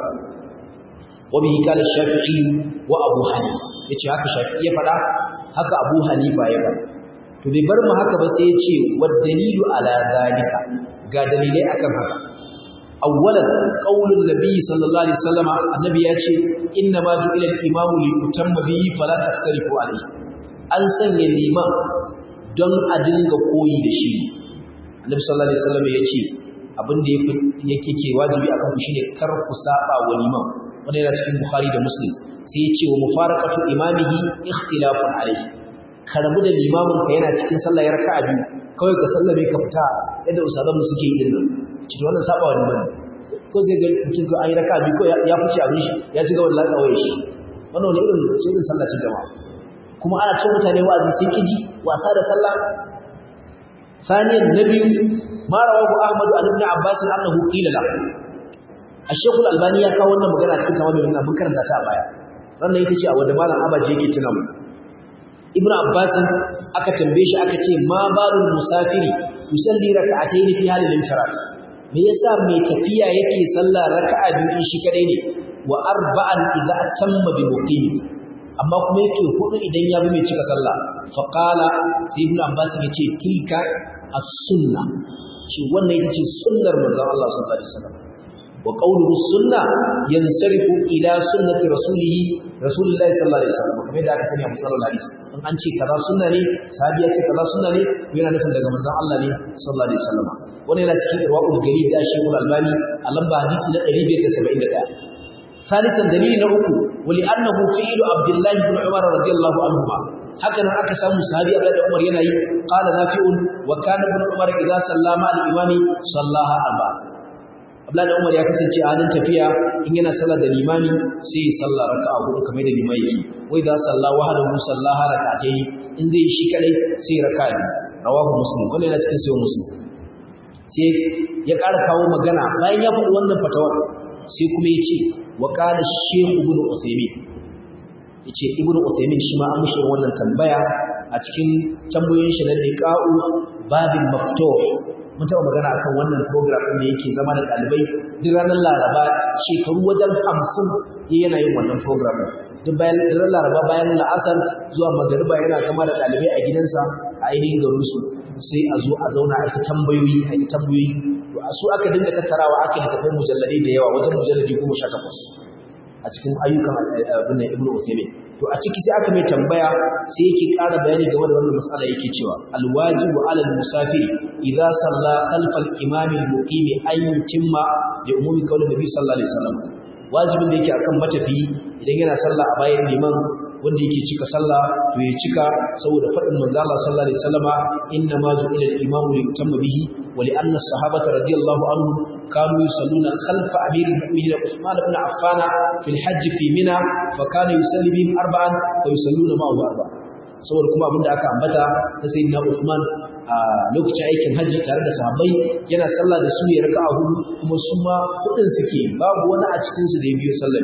wa bihi qala shafi'i wa abu hanifa yace haka shafi'i ya fada haka abu hanifa ya fada to bai bar mu haka ba sai yace wa dalilu ala zalika ga dalilai akan haka awwalan qaulun nabi sallallahu alaihi wasallam annabi yace inna ma ju'ila al-imamu li yutamma bihi fala takhtalifu alayhi an sanya liman don a dinga koyi da shi annabi sallallahu alaihi wasallam yace abin da yake ke wajibi akan ku shine kar ku saba wa liman wannan yana cikin bukhari da muslim sai yace wa mufaraqatu imamihi ikhtilafun alayhi ka rabu da limamin ka yana cikin sallah ya raka'a biyu kawai ka sallame ka fita yadda usalan suke yi din nan cikin wannan saba wa liman ko zai ga mutum ko an yi raka'a biyu ko ya fice abin shi ya ci gaba da latsa wayar shi wannan wani irin ce irin sallah ce jama'a kuma ana cin mutane wa'azi sai kiji wasa da sallah ثانيا النبي ما رواه احمد عن ابن عباس انه قيل له الشيخ الالباني ya kawo wannan magana cikin kamar mai mun karanta ta a baya wannan ita ce a wanda malam abaji yake tuna mu ibn abbas aka tambaye shi aka ce ma barul musafiri yusalli rak'atayn fi halil infirat me yasa mai tafiya yake sallah raka'a biyu shi kadai ne wa arba'an idza atamma bi muqim amma kuma yake hudu idan ya bi mai cika sallah fa qala sai ibn abbas yace tilka as-sunna shi wannan ita ce sunnar manzon Allah sallallahu alaihi wasallam wa qawluhu sunna yansarifu ila sunnati rasulih rasulillahi sallallahu alaihi wasallam kamar da aka sani a musallar hadisi in an ce kaza sunna ne sahabi ya ce kaza sunna ne yana nufin daga manzon Allah ne sallallahu alaihi wasallam wannan yana cikin irwaul gari da shekul albani a lamba hadisi na 571 ثالثا دليل نوكو ولأنه فعل عبد الله بن عمر رضي الله عنهما هكذا aka samu sahabi Abdullah da Umar yana yi qala nafi'un wa kana ibn Umar idza sallama al-imami sallaha arba Abdullah da Umar ya kasance a halin tafiya in yana sallar da limami sai ya salla raka'a hudu kamar da limami yake wai idza salla wahdahu sallaha rak'atayn in zai shi kadai sai raka'a rawahu muslim wannan yana cikin sahih muslim sai ya ƙara kawo magana bayan ya faɗi wannan fatawar sai kuma ya ce wa ƙala shehu ibn uthaymin ya ce ibn uthaymin shi ma an mushi wannan tambaya a cikin tambayoyin shi na liqa'u babin maftuh mun taɓa magana akan wannan program ɗin da yake zama da ɗalibai duk ranar laraba shekaru wajen hamsin yana yin wannan program duk bayan ranar laraba bayan la'asar zuwa magariba yana gama da ɗalibai a gidansa a ainihin garinsu sai a zo a zauna a yi tambayoyi a yi tambayoyi to a su aka dinga tattarawa aka littafai mujalladai da yawa wajen mujalladi goma sha takwas a cikin ayyukan abin ibnu Uthaymeen to a ciki sai aka mai tambaya sai yake ƙara bayani game da wannan mas'ala yake cewa alwajibu ala almusafir idza salla khalfa al-imam al-muqim an yutimma li umumi qawli nabi sallallahu alaihi wasallam wajibin da yake akan matafi idan yana sallah a bayan liman wanda yake cika sallah to ya cika saboda faɗin manzo Allah sallallahu alaihi wasallama inna ma ju'ila al-imamu li yutamma bihi wa li anna as-sahabata radiyallahu anhum kanu yusalluna khalfa amir al-mu'minin Uthman ibn Affan fi al-hajj fi Mina fa kana yusalli bihim arba'an wa yusalluna ma'ahu arba'an saboda kuma abinda aka ambata na sayyidina Uthman a lokacin aikin haji tare da sahabbai yana sallah da su ya raka'a hudu kuma su ma hudun suke babu wani a cikin su da ya biyo sallar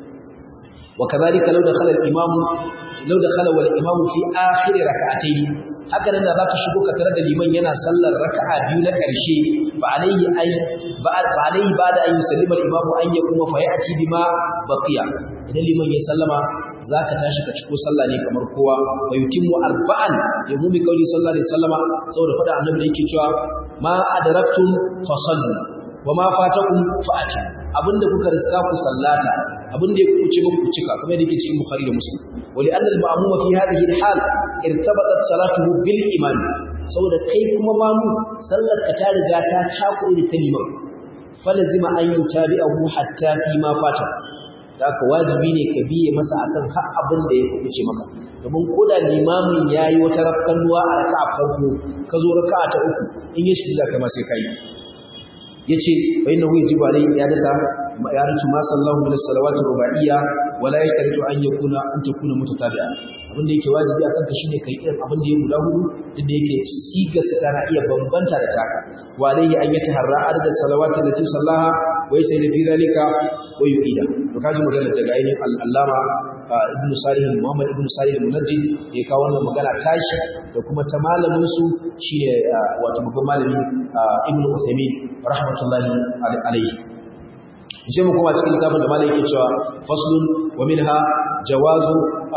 وكذلك لو دخل الإمام لو دخل والإمام في آخر ركعتين هكذا إذا ذاك شبوك ترى الإمام ينا صلى الركعة بيونا كرشي فعليه أي بعد فعليه بعد أن يسلم الإمام أن يقوم فيأتي بما بقي إذا الإمام يسلم ذاك تاشك تشكو صلى لي كمر قوة ويتم أربعا يقوم بقوله صلى الله عليه وسلم سورة فدع النبي يكي ما أدركتم فصلوا وما فاتكم فأتوا abinda kuka riska ku sallata abinda ya kuce muku ku cika kamar yadda yake cikin Bukhari da Muslim wali anna al-ma'muma fi hadhihi al-hal irtabatat salatuhu bil imam saboda kai kuma mamu sallar ka ta riga ta cakure da ta liman falazima an yutabi'ahu hatta fi ma fata da haka wajibi ne ka biye masa akan har abin da ya kuce maka domin koda limamin yayi wata rakkanuwa a raka'a farko ka zo raka'a ta uku in ya shiga kai ma sai kai yace fa innahu yajibu alayhi ya dasa ya rutu ma sallahu min as-salawati ruba'iyya wala yashtaritu an yakuna an takuna mutatabi'a abin da yake wajibi akan ka shine kai irin abin da ya guda hudu duk da yake siga sa tana iya bambanta da taka wa alayhi an yataharra adad as-salawati allati sallaha wa yasayyidu fi dhalika wa yu'ida to kaji magana daga ainihin al-allama ibnu salih muhammad ibnu salih al-munajjid ya kawo wannan magana tashi da kuma ta malamin su shine wato babban malami ibnu uthaymin rahmatullahi alayhi sai mu kuma cikin kitabun da malai yake cewa faslun wa minha jawazu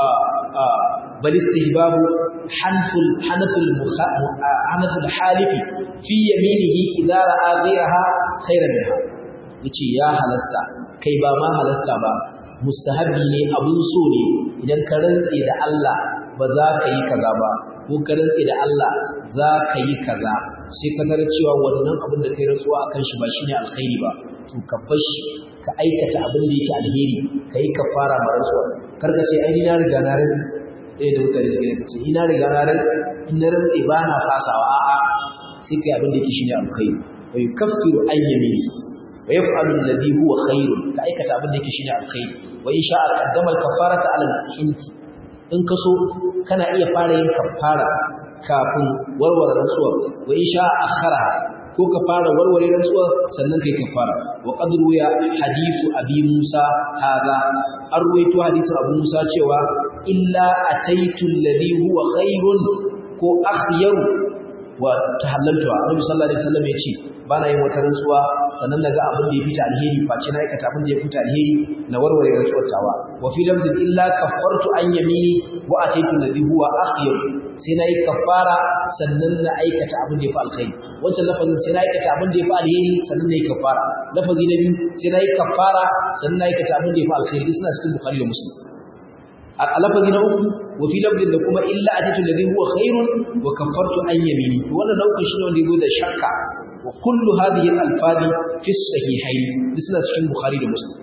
bal istihbabu hanful hanaful hanaful halifi fi yaminihi idza ra'a ghayraha khayran minha yace ya halasta kai ba ma halasta ba mustahabi ne abun so ne idan ka rantse da Allah ba za ka yi kaza ba ko ka rantse da Allah za ka yi kaza sai ka tarar cewa wannan abin da kai rantsuwa akan shi ba shine alkhairi ba to ka bar shi ka aikata abin da yake alheri ka yi kafara ma rantsuwa kar ka ce ai na riga na rantsi eh da mutane suke da kace ina riga na rantsi in na rantsi ba na fasawa a'a sai kai abin da yake shine alkhairi wa yukaffiru an yamini wa yaf'alu alladhi huwa khairun ka aikata abin da yake shine alkhairi wa in sha'a qaddama al-kaffarata 'ala al-hinti in ka so kana iya fara yin kaffara kafin warware rantsuwa wa in sha'a akhara ko ka fara warware rantsuwa sannan kai kaffara wa qad ruya hadithu abi musa hadha an ruwaito hadisin abu musa cewa illa ataitu alladhi huwa khairun ko akhyaru wa tahallaltu annabi sallallahu alaihi wasallam yace bana yin wata rantsuwa sannan naga abin da ya fita alheri face na aikata abin da ya fita alheri na warware rantsuwar tawa wa fi lafzin illa kaffartu an yamini wa ataitu alladhi huwa akhyar sai na yi kafara sannan na aikata abin da ya fi alkhairi wancan lafazin sai na aikata abin da ya fi alheri sannan na yi kafara lafazi na biyu sai na yi kafara sannan na aikata abin da ya fi alkhairi suna cikin bukhari da muslim a lafazi na uku wa fi lafzin da kuma illa ataitu alladhi huwa khairun wa kaffartu an yamini to wannan nau'in shine wanda yazo da shakka wa kullu hadhihi al-alfadi fi as-sahihayn suna cikin bukhari da muslim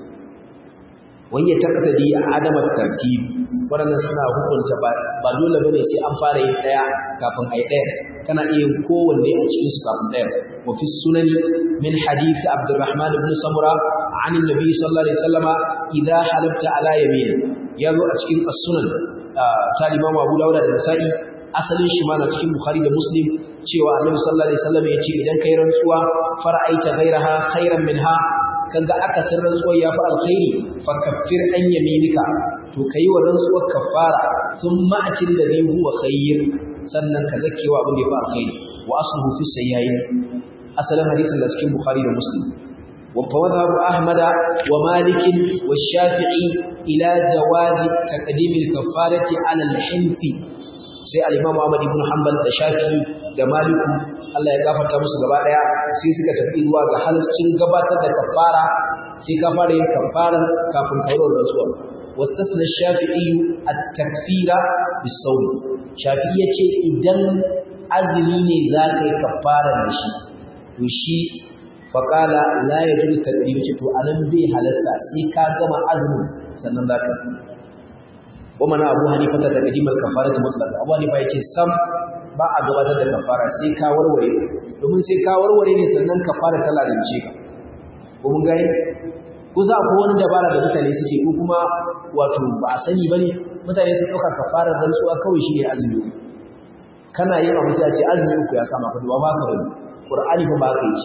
wani taqtadi adam at-tartib wannan suna hukunta ba ba dole bane sai an fara yin daya kafin ai daya kana iya yin kowanne a cikin su kafin daya wa fi sunan min hadith abdurrahman ibn samura an annabi sallallahu alaihi wasallama idha halafta ala yamin yazo a cikin as-sunan ta imam abu dawud da nasa'i asalin shi ma na cikin bukhari da muslim cewa annabi sallallahu alaihi wasallam ya ce idan kai rantsuwa fara'aita ghairaha khairan minha kaga aka san rantsuwar ya fi alkhairi fa kaffir an yaminika to kai wa rantsuwar kafara thumma atil ladhi huwa khayr sannan ka zakewa abin da ya fi alkhairi wa asluhu fi sayyayin asalin hadisin da cikin bukhari da muslim ومذهب أحمد ومالك والشافعي إلى جواز تقديم الكفارة على الحنث sai al-Imam Ahmad ibn Hanbal da Shafi'i da Malik Allah ya gafarta musu gaba daya sai suka tafi zuwa ga halascin gabatar da kafara sai ka fara yin kafara kafin ka yi rantsuwa wastasna Shafi'i at-takfira bis-sawm Shafi'i yace idan azumi ne za ka yi kafara da shi to shi faƙala la ya zuru taɗi ce to anan zai halasta sai ka gama azumin sannan za ka wa mana abu hanifa ta taƙadimar kafara ta mutlaka abu hanifa ya ce sam ba a gabatar da kafara sai ka warware domin sai ka warware ne sannan kafara ta lalance ka ko mun gani kusa akwai wani dabara da mutane suke ko kuma wato ba a sani bane mutane sun ɗauka kafarar rantsuwa kawai shi ne azumi kana yin abu sai a ce azumi uku ya kama ka ba ba ka bane qur'ani fa ba ka yi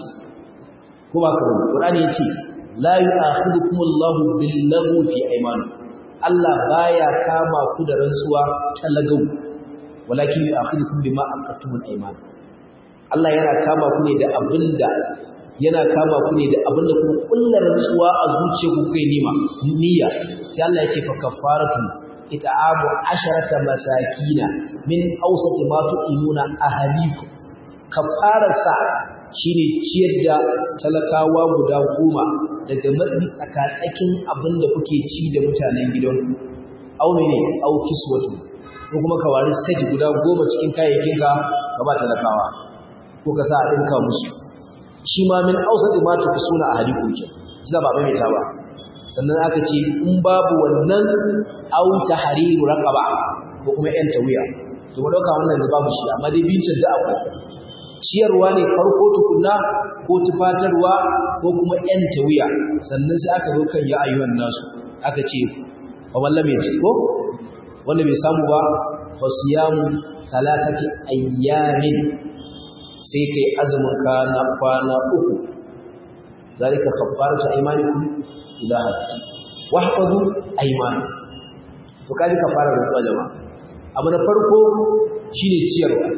ko ba ka bane qur'ani yace la yu'akhidukum Allahu bil lagwi fi aymanikum Allah baya kama ku da rantsuwa ta lagau walakin yu'akhidukum bima aqattumul ayman Allah yana kama ku ne da abinda yana kama ku ne da abinda kuma kullar rantsuwa a zuciyarku kai nima niyya sai Allah yake fa kafaratu it'amu asharata masakina min awsati ma tu'imuna ahlikum kafararsa shine ciyar da talakawa guda goma daga matsayi tsakatsakin abin da kuke ci da mutanen gidanku au ne au kiswatu ko kuma ka wari set guda goma cikin kayayyakinka ka ba talakawa ko ka sa a ɗinka musu shi ma min ausati ma ta suna a hadiku ke shi ba mai ta ba sannan aka ce in babu wannan au tahriru raqaba ko kuma yan tawiya to mu dauka wannan da babu shi amma dai bincin da akwai ciyarwa ne farko tukunna ko tufatarwa ko kuma ‘yan tawiya sannan sai aka zo kan ya ayyuan nasu aka ce fa wallam ya ko wanda bai samu ba fa siyamu talatati ayyamin sai kai azumin ka na kwana uku zalika kaffaratu aymanikum ila hakki wahfazu aymanikum to kaji kafara da jama'a abu na farko shine ciyarwa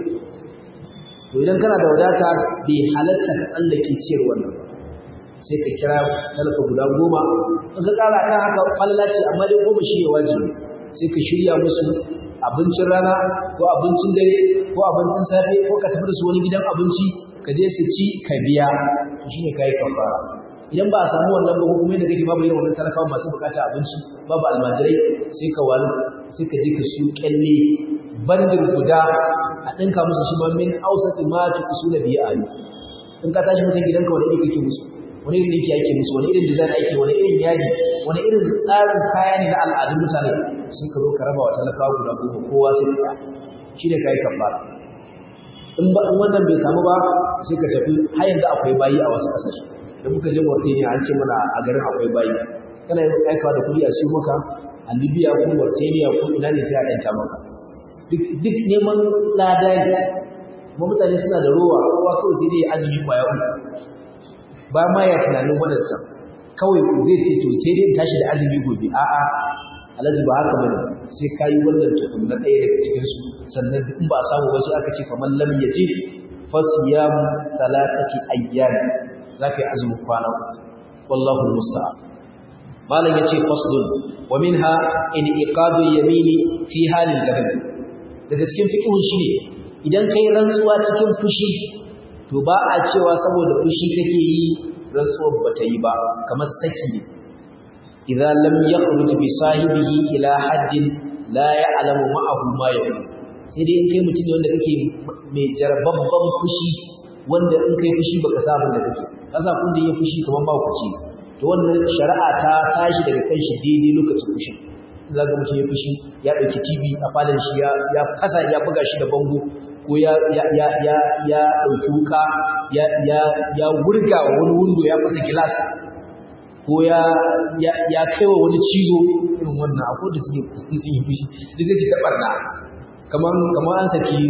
to idan kana da wadata bai halasta ka tsallake ciyar wannan sai ka kira talaka guda goma in ka kara kan haka falala ce amma dai goma shi ne wajibi sai ka shirya musu abincin rana ko abincin dare ko abincin safe ko ka tafi da su wani gidan abinci ka je su ci ka biya to shine kai kafara idan ba a samu wannan ba kuma yadda kake babu irin wannan talakawa masu bukata abinci babu almajirai sai ka wani sai ka je ka siyo kyalle bandin guda a ɗinka musu shi ma min ausati ma ta usula biya ali in ka tashi mutum gidanka wani iri kake musu wani irin yake ake musu wani irin design ake wani irin yadi wani irin tsarin kaya ne na al'adun mutane sun ka zo ka raba wa talakawa guda goma kowa sai ka shi ne ka yi kafara in ba in wannan bai samu ba sai ka tafi har yanzu akwai bayi a wasu ƙasashe da muka je Mauritania an ce mana a garin akwai bayi kana yin aikawa da kuɗi a siyo maka a Libya ko Mauritania ko ina ne sai a ɗanta maka duk neman lada ne kuma mutane suna da rowa kowa kawai sai dai azumi kwaya uku ba ma ya tunanin wadancan kawai zai ce to sai dai tashi da azumi gobe a'a alhaji ba haka bane sai ka yi wannan tukun na ɗaya daga cikin su sannan in ba a samu ba sai aka ce faman lam yaji fasiyam salatati ayyam zaka yi azumi kwana wallahu musta'an malam yace faslun wa minha in iqadu yamini fi halil ghadab daga cikin fiqhun shi ne idan kai rantsuwa cikin fushi to ba a cewa saboda fushi kake yi rantsuwar bata yi ba kamar saki ne idza lam yakhruj bi sahibihi ila haddin la ya'lamu ma'ahu ma yaqul sai dai in kai mutum ne wanda kake mai jarbabban fushi wanda in kai fushi baka sa abin da kake kasa kun da yin fushi kamar ba ku ci to wannan shari'a ta tashi daga kan shi daidai lokacin fushi za ga mutum ya fushi ya ɗauki tv a falon shi ya fasa ya buga shi da bango ko ya ɗauki wuka ya wurga wani windo ya fasa gilas ko ya kai wa wani cizo irin wannan a kodin suke sun yi fushi da zai ta ɓarna kamar an saki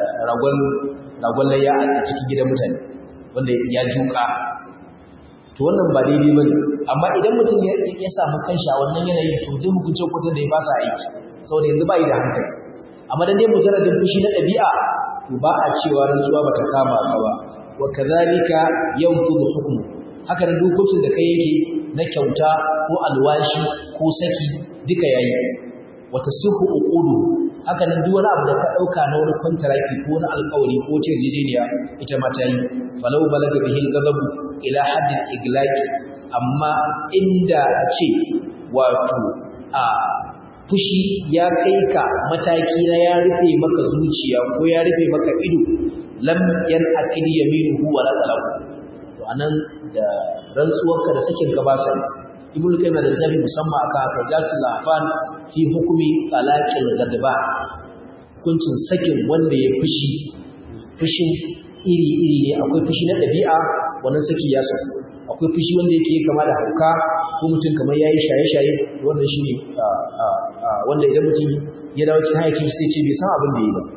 ragon layya a cikin gidan mutane wanda ya juka to wannan ba daidai ba ne amma idan mutum ya samu kanshi a wannan yanayin to duk hukuncin kwatan da ya ba sa aiki saboda yanzu ba yi da hankali amma dan dai mujarradin fushi na ɗabi'a to ba a cewa rantsuwa bata kama ka ba wa kadhalika yanfudu hukmu haka da dokokin da ka yanke na kyauta ko alwashi ko saki duka yayi wata suhu uqudu haka nan duk wani abu da ka dauka na wani kontraki ko na alƙawari ko ce jijiniya ita ma ta yi falau balaga bihi ghadabu ila haddin iglaqi amma inda a ce wato a fushi ya kai ka mataki na ya rufe maka zuciya ko ya rufe maka ido lam yan akil yaminuhu wala talahu to anan da rantsuwarka da sakin ka ba sai ibnu qayyim da zabi musamman aka rajasul afan fi hukumi talaqil gadba hukuncin sakin wanda ya fushi fushin iri iri ne akwai fushi na dabi'a wannan saki ya sa akwai fushi wanda yake kama da hauka ko mutum kamar yayi shaye-shaye wannan shine wanda idan mutum ya dawo cikin hayakin sai ce bai san abin da yi ba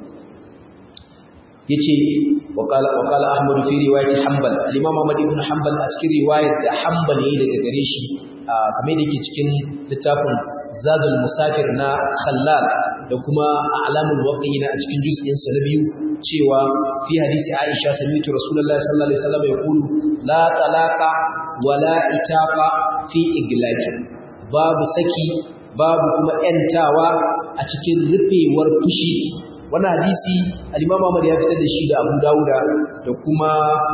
yace وقال وقال احمد في روايه حنبل الامام احمد بن حنبل a cikin riwayar da hanbal yayi daga gare shi kamar da yake cikin littafin zadul musafir na khallal da kuma a'lamul waqi'ina a cikin juz'in sa na biyu cewa fi hadisi aisha sami'tu rasulullahi sallallahu alaihi wasallam yaqulu la talaqa wala itaqa fi iglaqi babu saki babu kuma yantawa a cikin rufewar fushi wannan hadisi al-Imam Ahmad ya fitar da shi da Abu Dawuda da kuma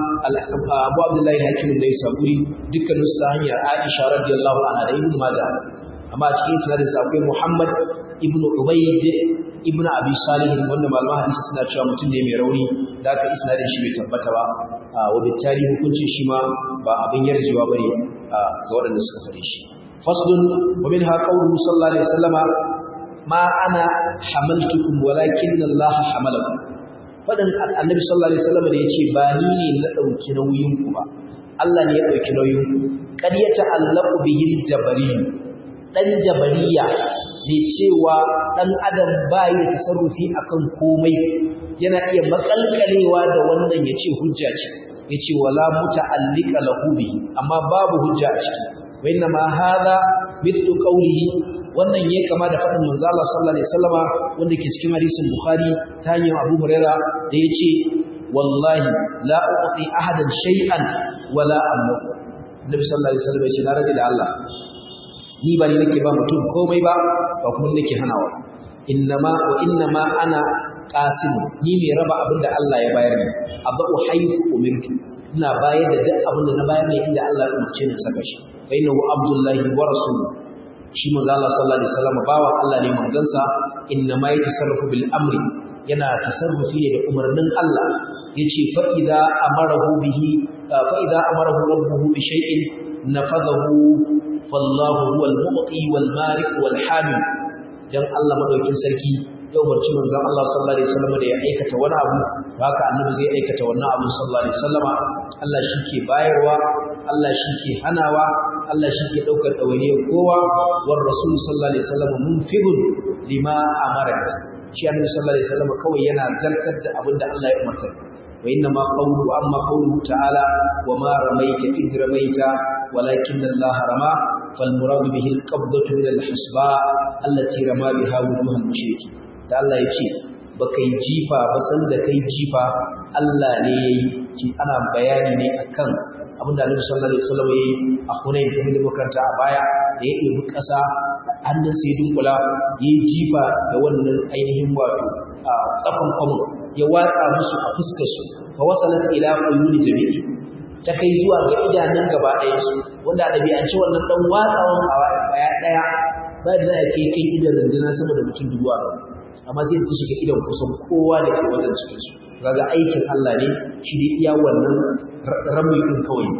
Abu Abdullah al-Hakim da Isaburi dukkanin su ta hanyar Aisha radiyallahu anha da Ibn Majah amma a cikin isnadin sa akwai Muhammad ibn Ubayd ibn Abi Salih wanda malaman hadisi suna cewa mutum ne mai rauni da aka isnadin shi bai tabbata ba wa bittali hukuncin shi ma ba abin yarjewa bane ga waɗanda suka fare shi faslun wa minha qawluhu sallallahu alaihi wasallama ma ana hamaltukum walakin Allah hamalakum fadan annabi sallallahu alaihi wasallam da yace ba ni ne na dauki nauyin ku ba Allah ne ya dauki nauyin ku kad ya ta'allaqu bihi jabari dan jabariya ne cewa dan adam bai da tasarrufi akan komai yana iya makalkalewa da wannan yace hujja ce yace wala muta'allika lahu bihi amma babu hujja a ciki wa inna ma hadha mithlu qawlihi wannan yayi kama da fadin manzo Allah sallallahu alaihi wasallama wanda ke cikin hadisin Bukhari ta hanyar Abu Huraira da yace wallahi la uqti ahadan shay'an wala amliku Nabi sallallahu alaihi wasallam yace na rage da Allah ni ba ni nake ba mutum komai ba ba kuma nake hanawa innama wa innama ana qasim ni mai raba abin da Allah ya bayar ni abu haythu umirtu ina bayar da duk abin da na bayar ne inda Allah ya umarce ni saka shi fa innahu abdullahi wa rasuluhu shi manzo Allah sallallahu alaihi wasallam bawa Allah ne manzansa inna ma yatasarrafu bil amri yana tasarrufi ne da umarnin Allah yace fa idza amarahu bihi fa idza amarahu rabbuhu bi shay'in nafadahu fallahu huwal mu'ti wal malik wal hamil dan Allah madaukin sarki ya umarci manzon Allah sallallahu alaihi wasallam da ya aikata wani abu haka annabi zai aikata wannan abu sallallahu alaihi wasallam Allah shi ke bayarwa Allah shi ke hanawa Allah shi ke ɗaukar ɗawainiyar kowa war rasul sallallahu alaihi wasallam munfidun lima amara shi annabi sallallahu alaihi wasallam kawai yana zartar da abin da Allah ya umarta wa inna ma qawlu amma qawluhu ta'ala wa ma ramaita id ramaita walakin Allah rama fal murad bihi al qabdatu min al hisba allati rama biha wujuh al mushriki da Allah ya ce baka yi jifa ba san da kai jifa Allah ne yayi ana bayani ne akan abinda Annabi sallallahu alaihi wasallam yayi a Hunayn kuma da makaranta a baya da ya ɗebi ƙasa hannun sai dunkula yayi jifa da wannan ainihin wato a tsafan kwamun ya watsa musu a fuskar su fa wasalat ila quluni jami'i ta kai zuwa ga idanun gaba ɗaya su wanda da bi an ci wannan dan watsawan a baya ɗaya ba da kai kai idan rundunar sama da mutum dubu amma sai ta shiga idan kusan kowa da ke wajen cikin su kaga aikin Allah ne shi ne iya wannan rami din kawai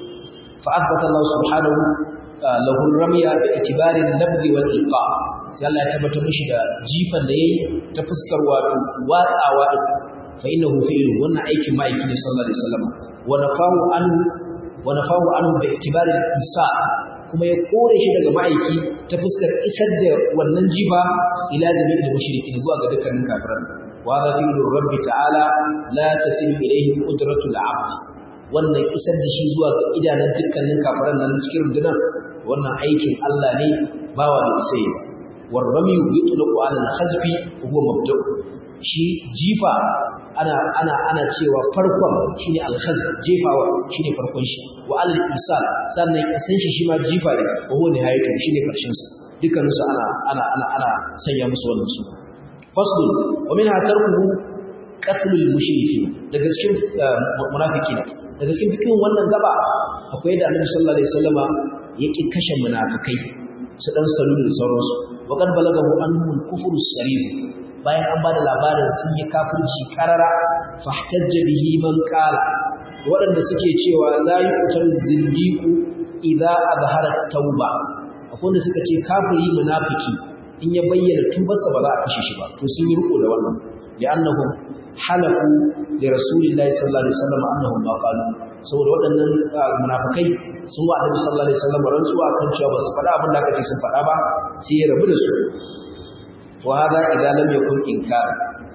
fa athbata Allah subhanahu lahu ramya bi itibari an-nabd wal ilqa sai Allah ya tabbata mishi da jifan da yayi ta fuskar wato watsawa din fa innahu fi'lu wannan aikin ma'aiki ne sallallahu alaihi wasallam wa nafahu an wa nafahu anhu bi itibari al-isa kuma ya kore shi daga ma'aiki ta fuskar isar da wannan jifa ila jami'il mushrikin zuwa ga dukkanin kafiran وهذا فعل الرب تعالى لا تصل إليه قدرة العبد wannan isar da shi zuwa ga idanun dukkanin kafiran nan cikin rundunar wannan aikin Allah ne bawa da isai war rami yutlaqu ala al-khazfi huwa mabda' shi jifa ana ana ana cewa farkon shine al-khaz jefawa shine farkon shi wa al-isal sannan isan shi shi ma jifa ne wa huwa nihayatu shine karshen sa dukkanin su ana ana ana ana sanya musu wannan su fasl wa minha tarkuhu qatlul mushrikin daga cikin munafikin daga cikin fikin wannan gaba akwai da Annabi sallallahu alaihi wasallama yake kashe munafikai su dan salulu da sauransu wa qad balagahu anhu al-kufru as-sarih bayan an bada labarin sun yi kafirci karara fahtajja bihi man qala waɗanda suke cewa la yuqtal zindiqu idza azhara tauba akwai wanda suka ce kafiri munafiki in ya bayyana tubarsa ba za a kashe shi ba to sun yi riko da wannan li'annahum halafu li rasulillahi sallallahu alaihi wasallam annahum ma qalu saboda waɗannan munafikai sun wa annabi sallallahu alaihi wasallam rantsuwa kan cewa ba su faɗa abin da aka ce sun faɗa ba sai ya rabu da su wa hada idan lam yakun inkar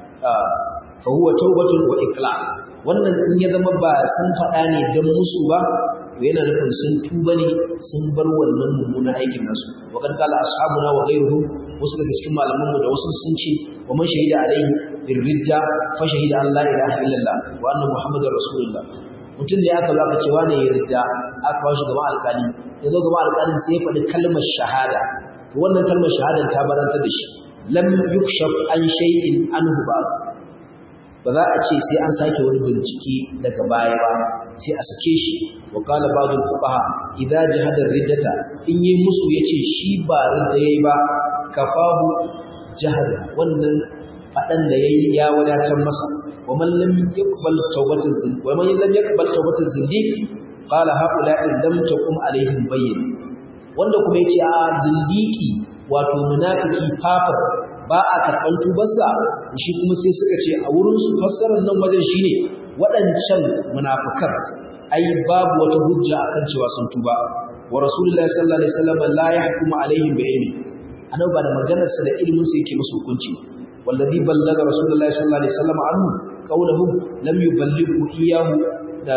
fa huwa tawbatun wa iqla wannan in ya zama ba sun faɗa ne don musu ba to yana nufin sun tuba ne sun bar wannan mummunan aikin nasu wa kan kala ashabuna wa ghayruhum wasu daga cikin malaman mu da wasu sun ce wa man shahida alaihi bir ridda fa shahida an la ilaha illallah wa anna muhammadar rasulullah mutum ne aka zo aka ce wane ya ridda aka kawo shi gaban alƙali ya zo gaban alƙalin sai ya faɗi kalmar shahada wannan kalmar shahadar ta baranta da shi lam yukshaf an shay'in anhu ba ba za a ce sai an sake wani bincike daga baya ba sai a sake shi wa qala ba'd al-fuqaha idza jahada riddata in yi musu yace shi ba ridda yayi ba kafahu jahada wannan fadan da yayi ya wadatar masa wa man lam yaqbal tawbataz zin wa man lam yaqbal tawbataz zindiq qala haula lam takum alaihim bayyin wanda kuma yace a zindiki wato munafiki fafar ba a karɓar tubarsa shi kuma sai suka ce a wurinsu fassarar nan wajen shi ne waɗancan munafukan ai babu wata hujja akan cewa sun tuba wa rasulullahi sallallahu alaihi wasallam la yahkumu alaihim bi ilmi anan ba da maganar sa da ilmin sa yake musu hukunci wallazi ballaga rasulullahi sallallahu alaihi wasallam anhu qawluhu lam yuballighu iyyahu da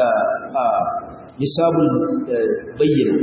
nisabul bayyina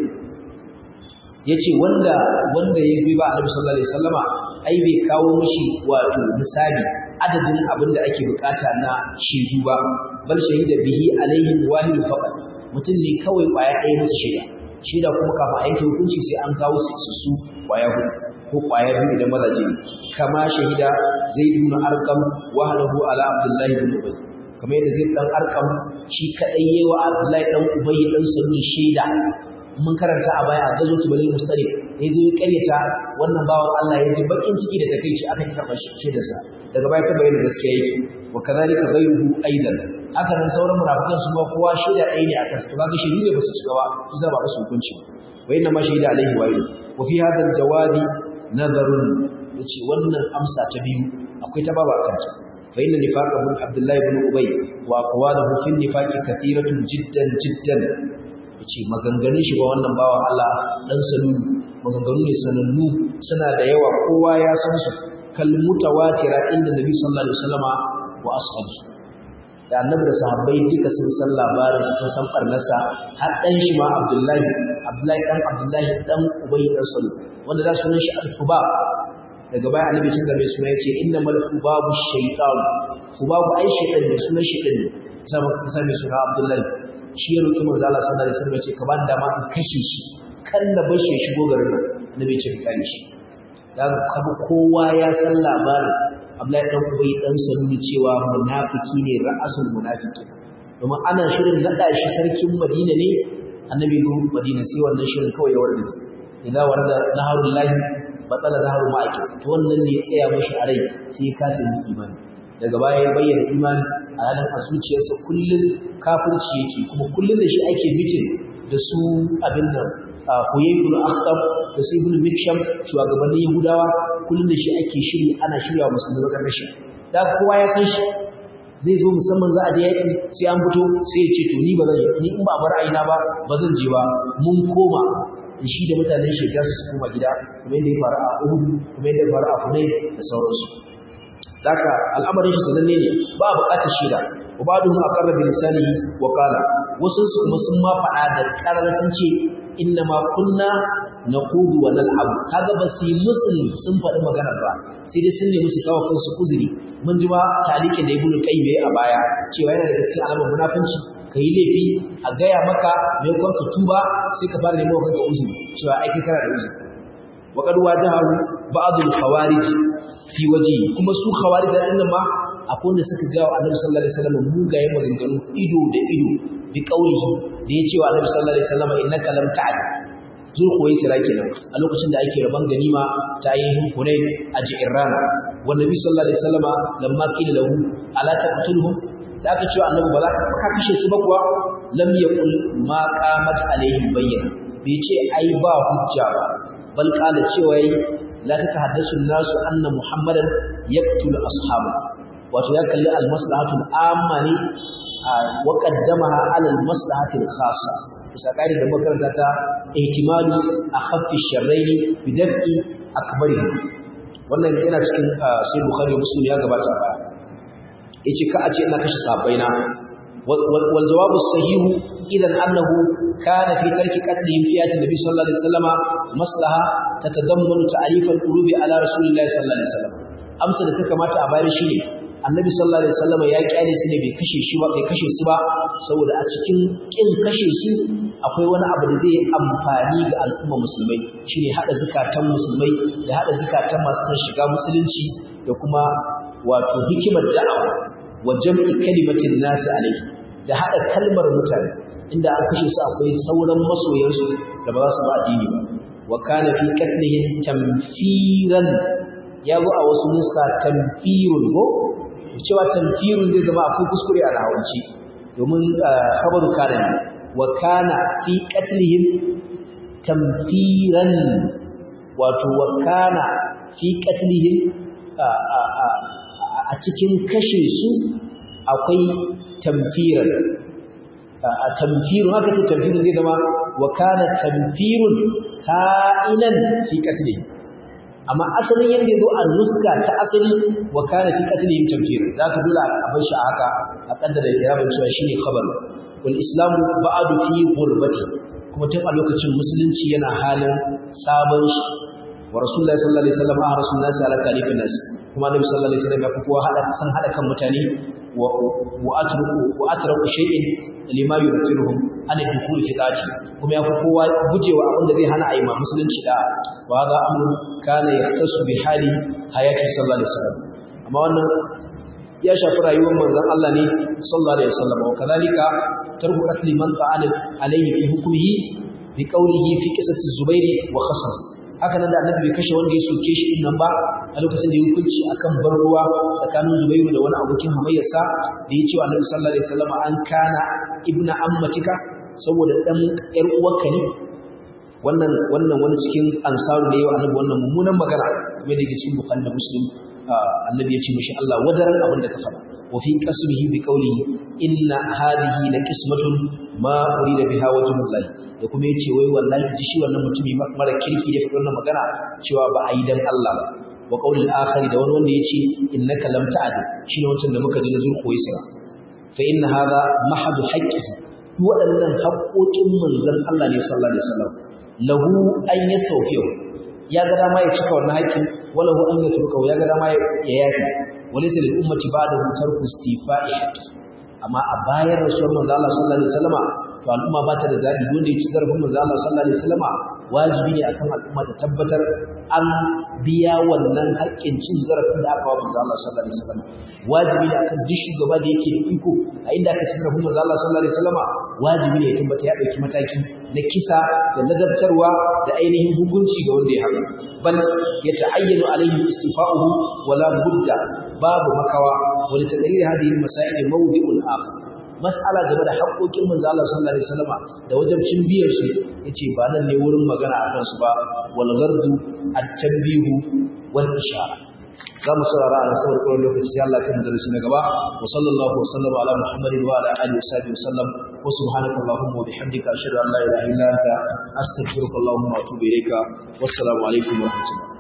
yace wanda wanda ya bi ba annabi sallallahu alaihi wasallama ai bai kawo mishi wato misali adadin abin da ake bukata na shedu ba bal shahida bihi alaihim wahid faqat mutum ne kawai kwaya ɗaya musu shaida shaida kuma kafin a yanke hukunci sai an kawo su su kwaya hudu ko kwaya biyu idan mazaje ne kama shahida zaid ibn arqam wahdahu ala abdullahi ibn ubay kamar yadda zaid dan arqam shi kadai yayi wa abdullahi dan ubay dan sunni shaida mun karanta a baya a gazo tubalin mustarif ya zo ya karyata wannan bawan Allah ya ji bakin ciki da takeici aka yi karɓar shaidarsa daga baya ta bayyana gaskiya yake wa kadhalika ghayruhu aidan haka nan sauran munafikan su ma kowa shaida ɗaya ne akan su kaga shaidu ne ba su cika ba su zaba su hukunci wa inna ma shaida alaihi wa wa fi hadha aljawabi nazarun yace wannan amsa ta biyu akwai ta baba kanta fa inna nifaqa ibn abdullah ibn ubay wa aqwaluhu fi nifaqi kathiratun jiddan jiddan yace maganganun shi ba wannan bawa Allah dan salu maganganu ne sanannu suna da yawa kowa ya san su kal mutawatira inda nabi sallallahu alaihi wasallama wa ashabi da annabi da sahabbai duka sun san labarin sun san barnasa har dan shi ma Abdullahi Abdullahi dan Abdullahi dan Ubay dan Salu wanda da sunan shi al-Hubab daga baya annabi cin da mai suna yace innamal hubabu shaytan hubabu ai shaytan ne sunan shaytan ne sama sai mai suna Abdullahi shi ya roki manzo Allah sallallahu alaihi wasallam ya ce ka ban dama in kashe shi kan da bashi ya shigo garin nan annabi ce ka kare shi da kaga kowa ya san labarin Abdullahi dan Ubay dan Salul cewa munafiki ne ra'asul munafiki domin ana shirin nada shi sarkin Madina ne annabi go Madina sai wannan shirin kawai ya warda idan warda naharul lahi batsala naharul ma'aki to wannan ne tsaya mashi a rai sai ya kasa yin imani daga baya ya bayyana imani a halin a zuciyarsa kullum kafirci yake kuma kullum da shi ake mitin da su abin nan Huyay ibn Akhtab da su ibn Miksham shugabannin Yahudawa kullum da shi ake shiri ana shirya musulmi bakar rashi da kowa ya san shi zai zo musamman za a je yaki sai an fito sai ya ce to ni ba zan ni in ba bar ayina ba ba zan je ba mun koma shi da mutanen shi su koma gida kuma yadda ya faru a Uhud kuma yadda ya faru a Hunayn da sauransu Daka al'amarin shi sananne ne ba a buƙatar shaida wa ba duhu a ƙarar da lisanihi wa ƙala wasu su kuma sun ma faɗa da ƙarar sun ce inna ma kunna naqudu wa nal'ab kaga ba su yi musul sun faɗi maganar ba sai dai sun nemi su kawo kansu uzuri mun ji ba talikin da ibnu qayyim a baya cewa yana daga cikin alamar munafunci kai laifi a gaya maka mai kwan ka tuba sai ka fara neman kanka uzuri cewa ai kai kana da uzuri wa qad wajahu ba'd al-khawarij fi waji kuma su khawarij din nan ma akwai wanda suka ga Annabi sallallahu alaihi wasallam mugaye maganganu ido da ido bi kaulihi da ya ce wa Annabi sallallahu alaihi wasallam innaka lam ta'ad zulkuwai sira kenan a lokacin da ake raban ganima ta ainihin hunay a ji'irrana wa nabi sallallahu alaihi wasallama lamma qila lahu ala taqtuluhum da aka ce annabi ba za ka kashe su ba kuwa lam yaqul ma qamat alaihim bayyana bai ce ai ba hujja ba bal qala cewa la tatahaddasu an-nasu anna muhammadan yaqtulu ashabu wato ya kalli al-maslahatu al-amma ne wa qaddamaha ala al-maslahati al-khassa bisa ƙari da makaranta ta ihtimalu a khaffi sharraini bi daf'i akbari wannan yana cikin sai bukhari muslim ya gabata ba yace ka a ce ina kashe sabaina wal jawabu sahihu idan annahu kana fi tarki qatlihim fi ayati nabi sallallahu alaihi wasallama maslaha tatadammanu ta'rif al-qulubi ala rasulillahi sallallahu alaihi wasallam amsa da ta kamata a bayar shine annabi sallallahu alaihi wasallam ya kyale su ne bai kashe shi ba bai kashe su ba saboda a cikin kin kashe su akwai wani abu da zai amfani ga al'umma musulmai shine hada zakatan musulmai da hada zakatan masu son shiga musulunci da kuma wato hikimar da'awa wa jam'i kalimatin nasi alaihi da hada kalmar mutane inda an kashe su akwai sauran masoyansu da ba za su ba addini ba wa kana fi qatlihim tamfiran ya zo a wasu nuska tamfirun ko cewa tamfirun zai zama akwai kuskure a rahawanci domin khabaru kana ne wa kana fi qatlihim tamfiran wato wa kana fi qatlihim a cikin kashe su akwai tamfiran a tamfirun haka ce tamfirun zai zama wa kana tamfirun ka'inan fi qatlihim amma asalin yadda ya zo a nuska ta asali wa kana fi qatlihim tamfir za ka dole a bar shi a haka a kaddara irabin cewa shine khabar wal islamu ba'du fi ghurbati kuma tun a lokacin musulunci yana halin sabon shi wa rasulullahi sallallahu alaihi wasallam a rasulullahi ala talifin nas kuma annabi sallallahu alaihi wasallam ya fi kowa hada san hada kan mutane wa wa atruku wa atraku shay'in lima yurtiruhum an dukul fi qati kuma yafi kowa gujewa abin da zai hana a yi ma musulunci da wa hadha amru kana yahtasu bi hali hayati sallallahu alaihi wasallam amma wannan ya shafi rayuwar manzon Allah ne sallallahu alaihi wasallam wa kadhalika tarku qatli man fa'ala alayhi fi hukmihi bi qawlihi fi qissati zubairi wa khasam haka nan da annabi bai kashe wanda ya soke shi din nan ba a lokacin da ya hukunci akan bar ruwa tsakanin Zubairu da wani abokin hamayyarsa da ya ce wa Annabi sallallahu alaihi wasallam an kana ibna ammatika saboda dan yar uwarka ne wannan wannan wani cikin ansaru da yawa annabi wannan mummunan magana kamar da yake cikin Bukhari da Muslim annabi ya ce mishi Allah wadaran abin da ka faɗa wa fi qasmihi bi qawlihi inna hadhihi la qismatun ma urida biha wajhullahi da kuma yace wai wallahi ji shi wannan mutumi mara kirki da fitar wannan magana cewa ba a yi dan Allah ba wa qaulil akhari da wani wanda yace innaka lam ta'ad shine wancan da muka ji na zurko yasa fa inna hadha mahadu haqqihi waɗannan haƙoƙin manzon Allah ne sallallahu alaihi wasallam lahu an yastawfiyu ya ga dama ya cika wannan haƙƙin walahu an yatruka ya ga dama ya yafi walaysa lil ummati ba'dahu tarku istifa'i haqqi amma a bayan rasuwar manzo Allah sallallahu alaihi wasallama to al'umma ba ta da zabi wanda ya ci zarafin manzo Allah sallallahu alaihi wasallama wajibi ne akan al'umma ta tabbatar an biya wannan haƙƙin cin zarafin da aka wa manzo Allah sallallahu alaihi wasallama wajibi ne akan duk shugaba da yake da iko a inda aka ci zarafin manzo Allah sallallahu alaihi wasallama wajibi ne ya tabbata ya dauki mataki na kisa da nazartarwa da ainihin hukunci ga wanda ya haka bal ya ta'ayyanu alaihi istifa'uhu wala budda babu makawa wani taqrir hadhihi masail mawdi'un akhar mas'ala game da haƙoƙin manzo Allah sallallahu alaihi wasallama da wajibcin biyar su yace ba nan ne wurin magana a kansu ba wal ghardu at-tanbihu wal ishara za mu saurara a nasabar kawai lokaci sai Allah kan darasi na gaba wa sallallahu wa sallama ala muhammadin wa ala alihi wa sahbihi wa sallam wa subhanaka allahumma wa bihamdika ashhadu an la ilaha illa anta astaghfiruka allahumma wa atubu ilayka wassalamu alaikum wa rahmatullah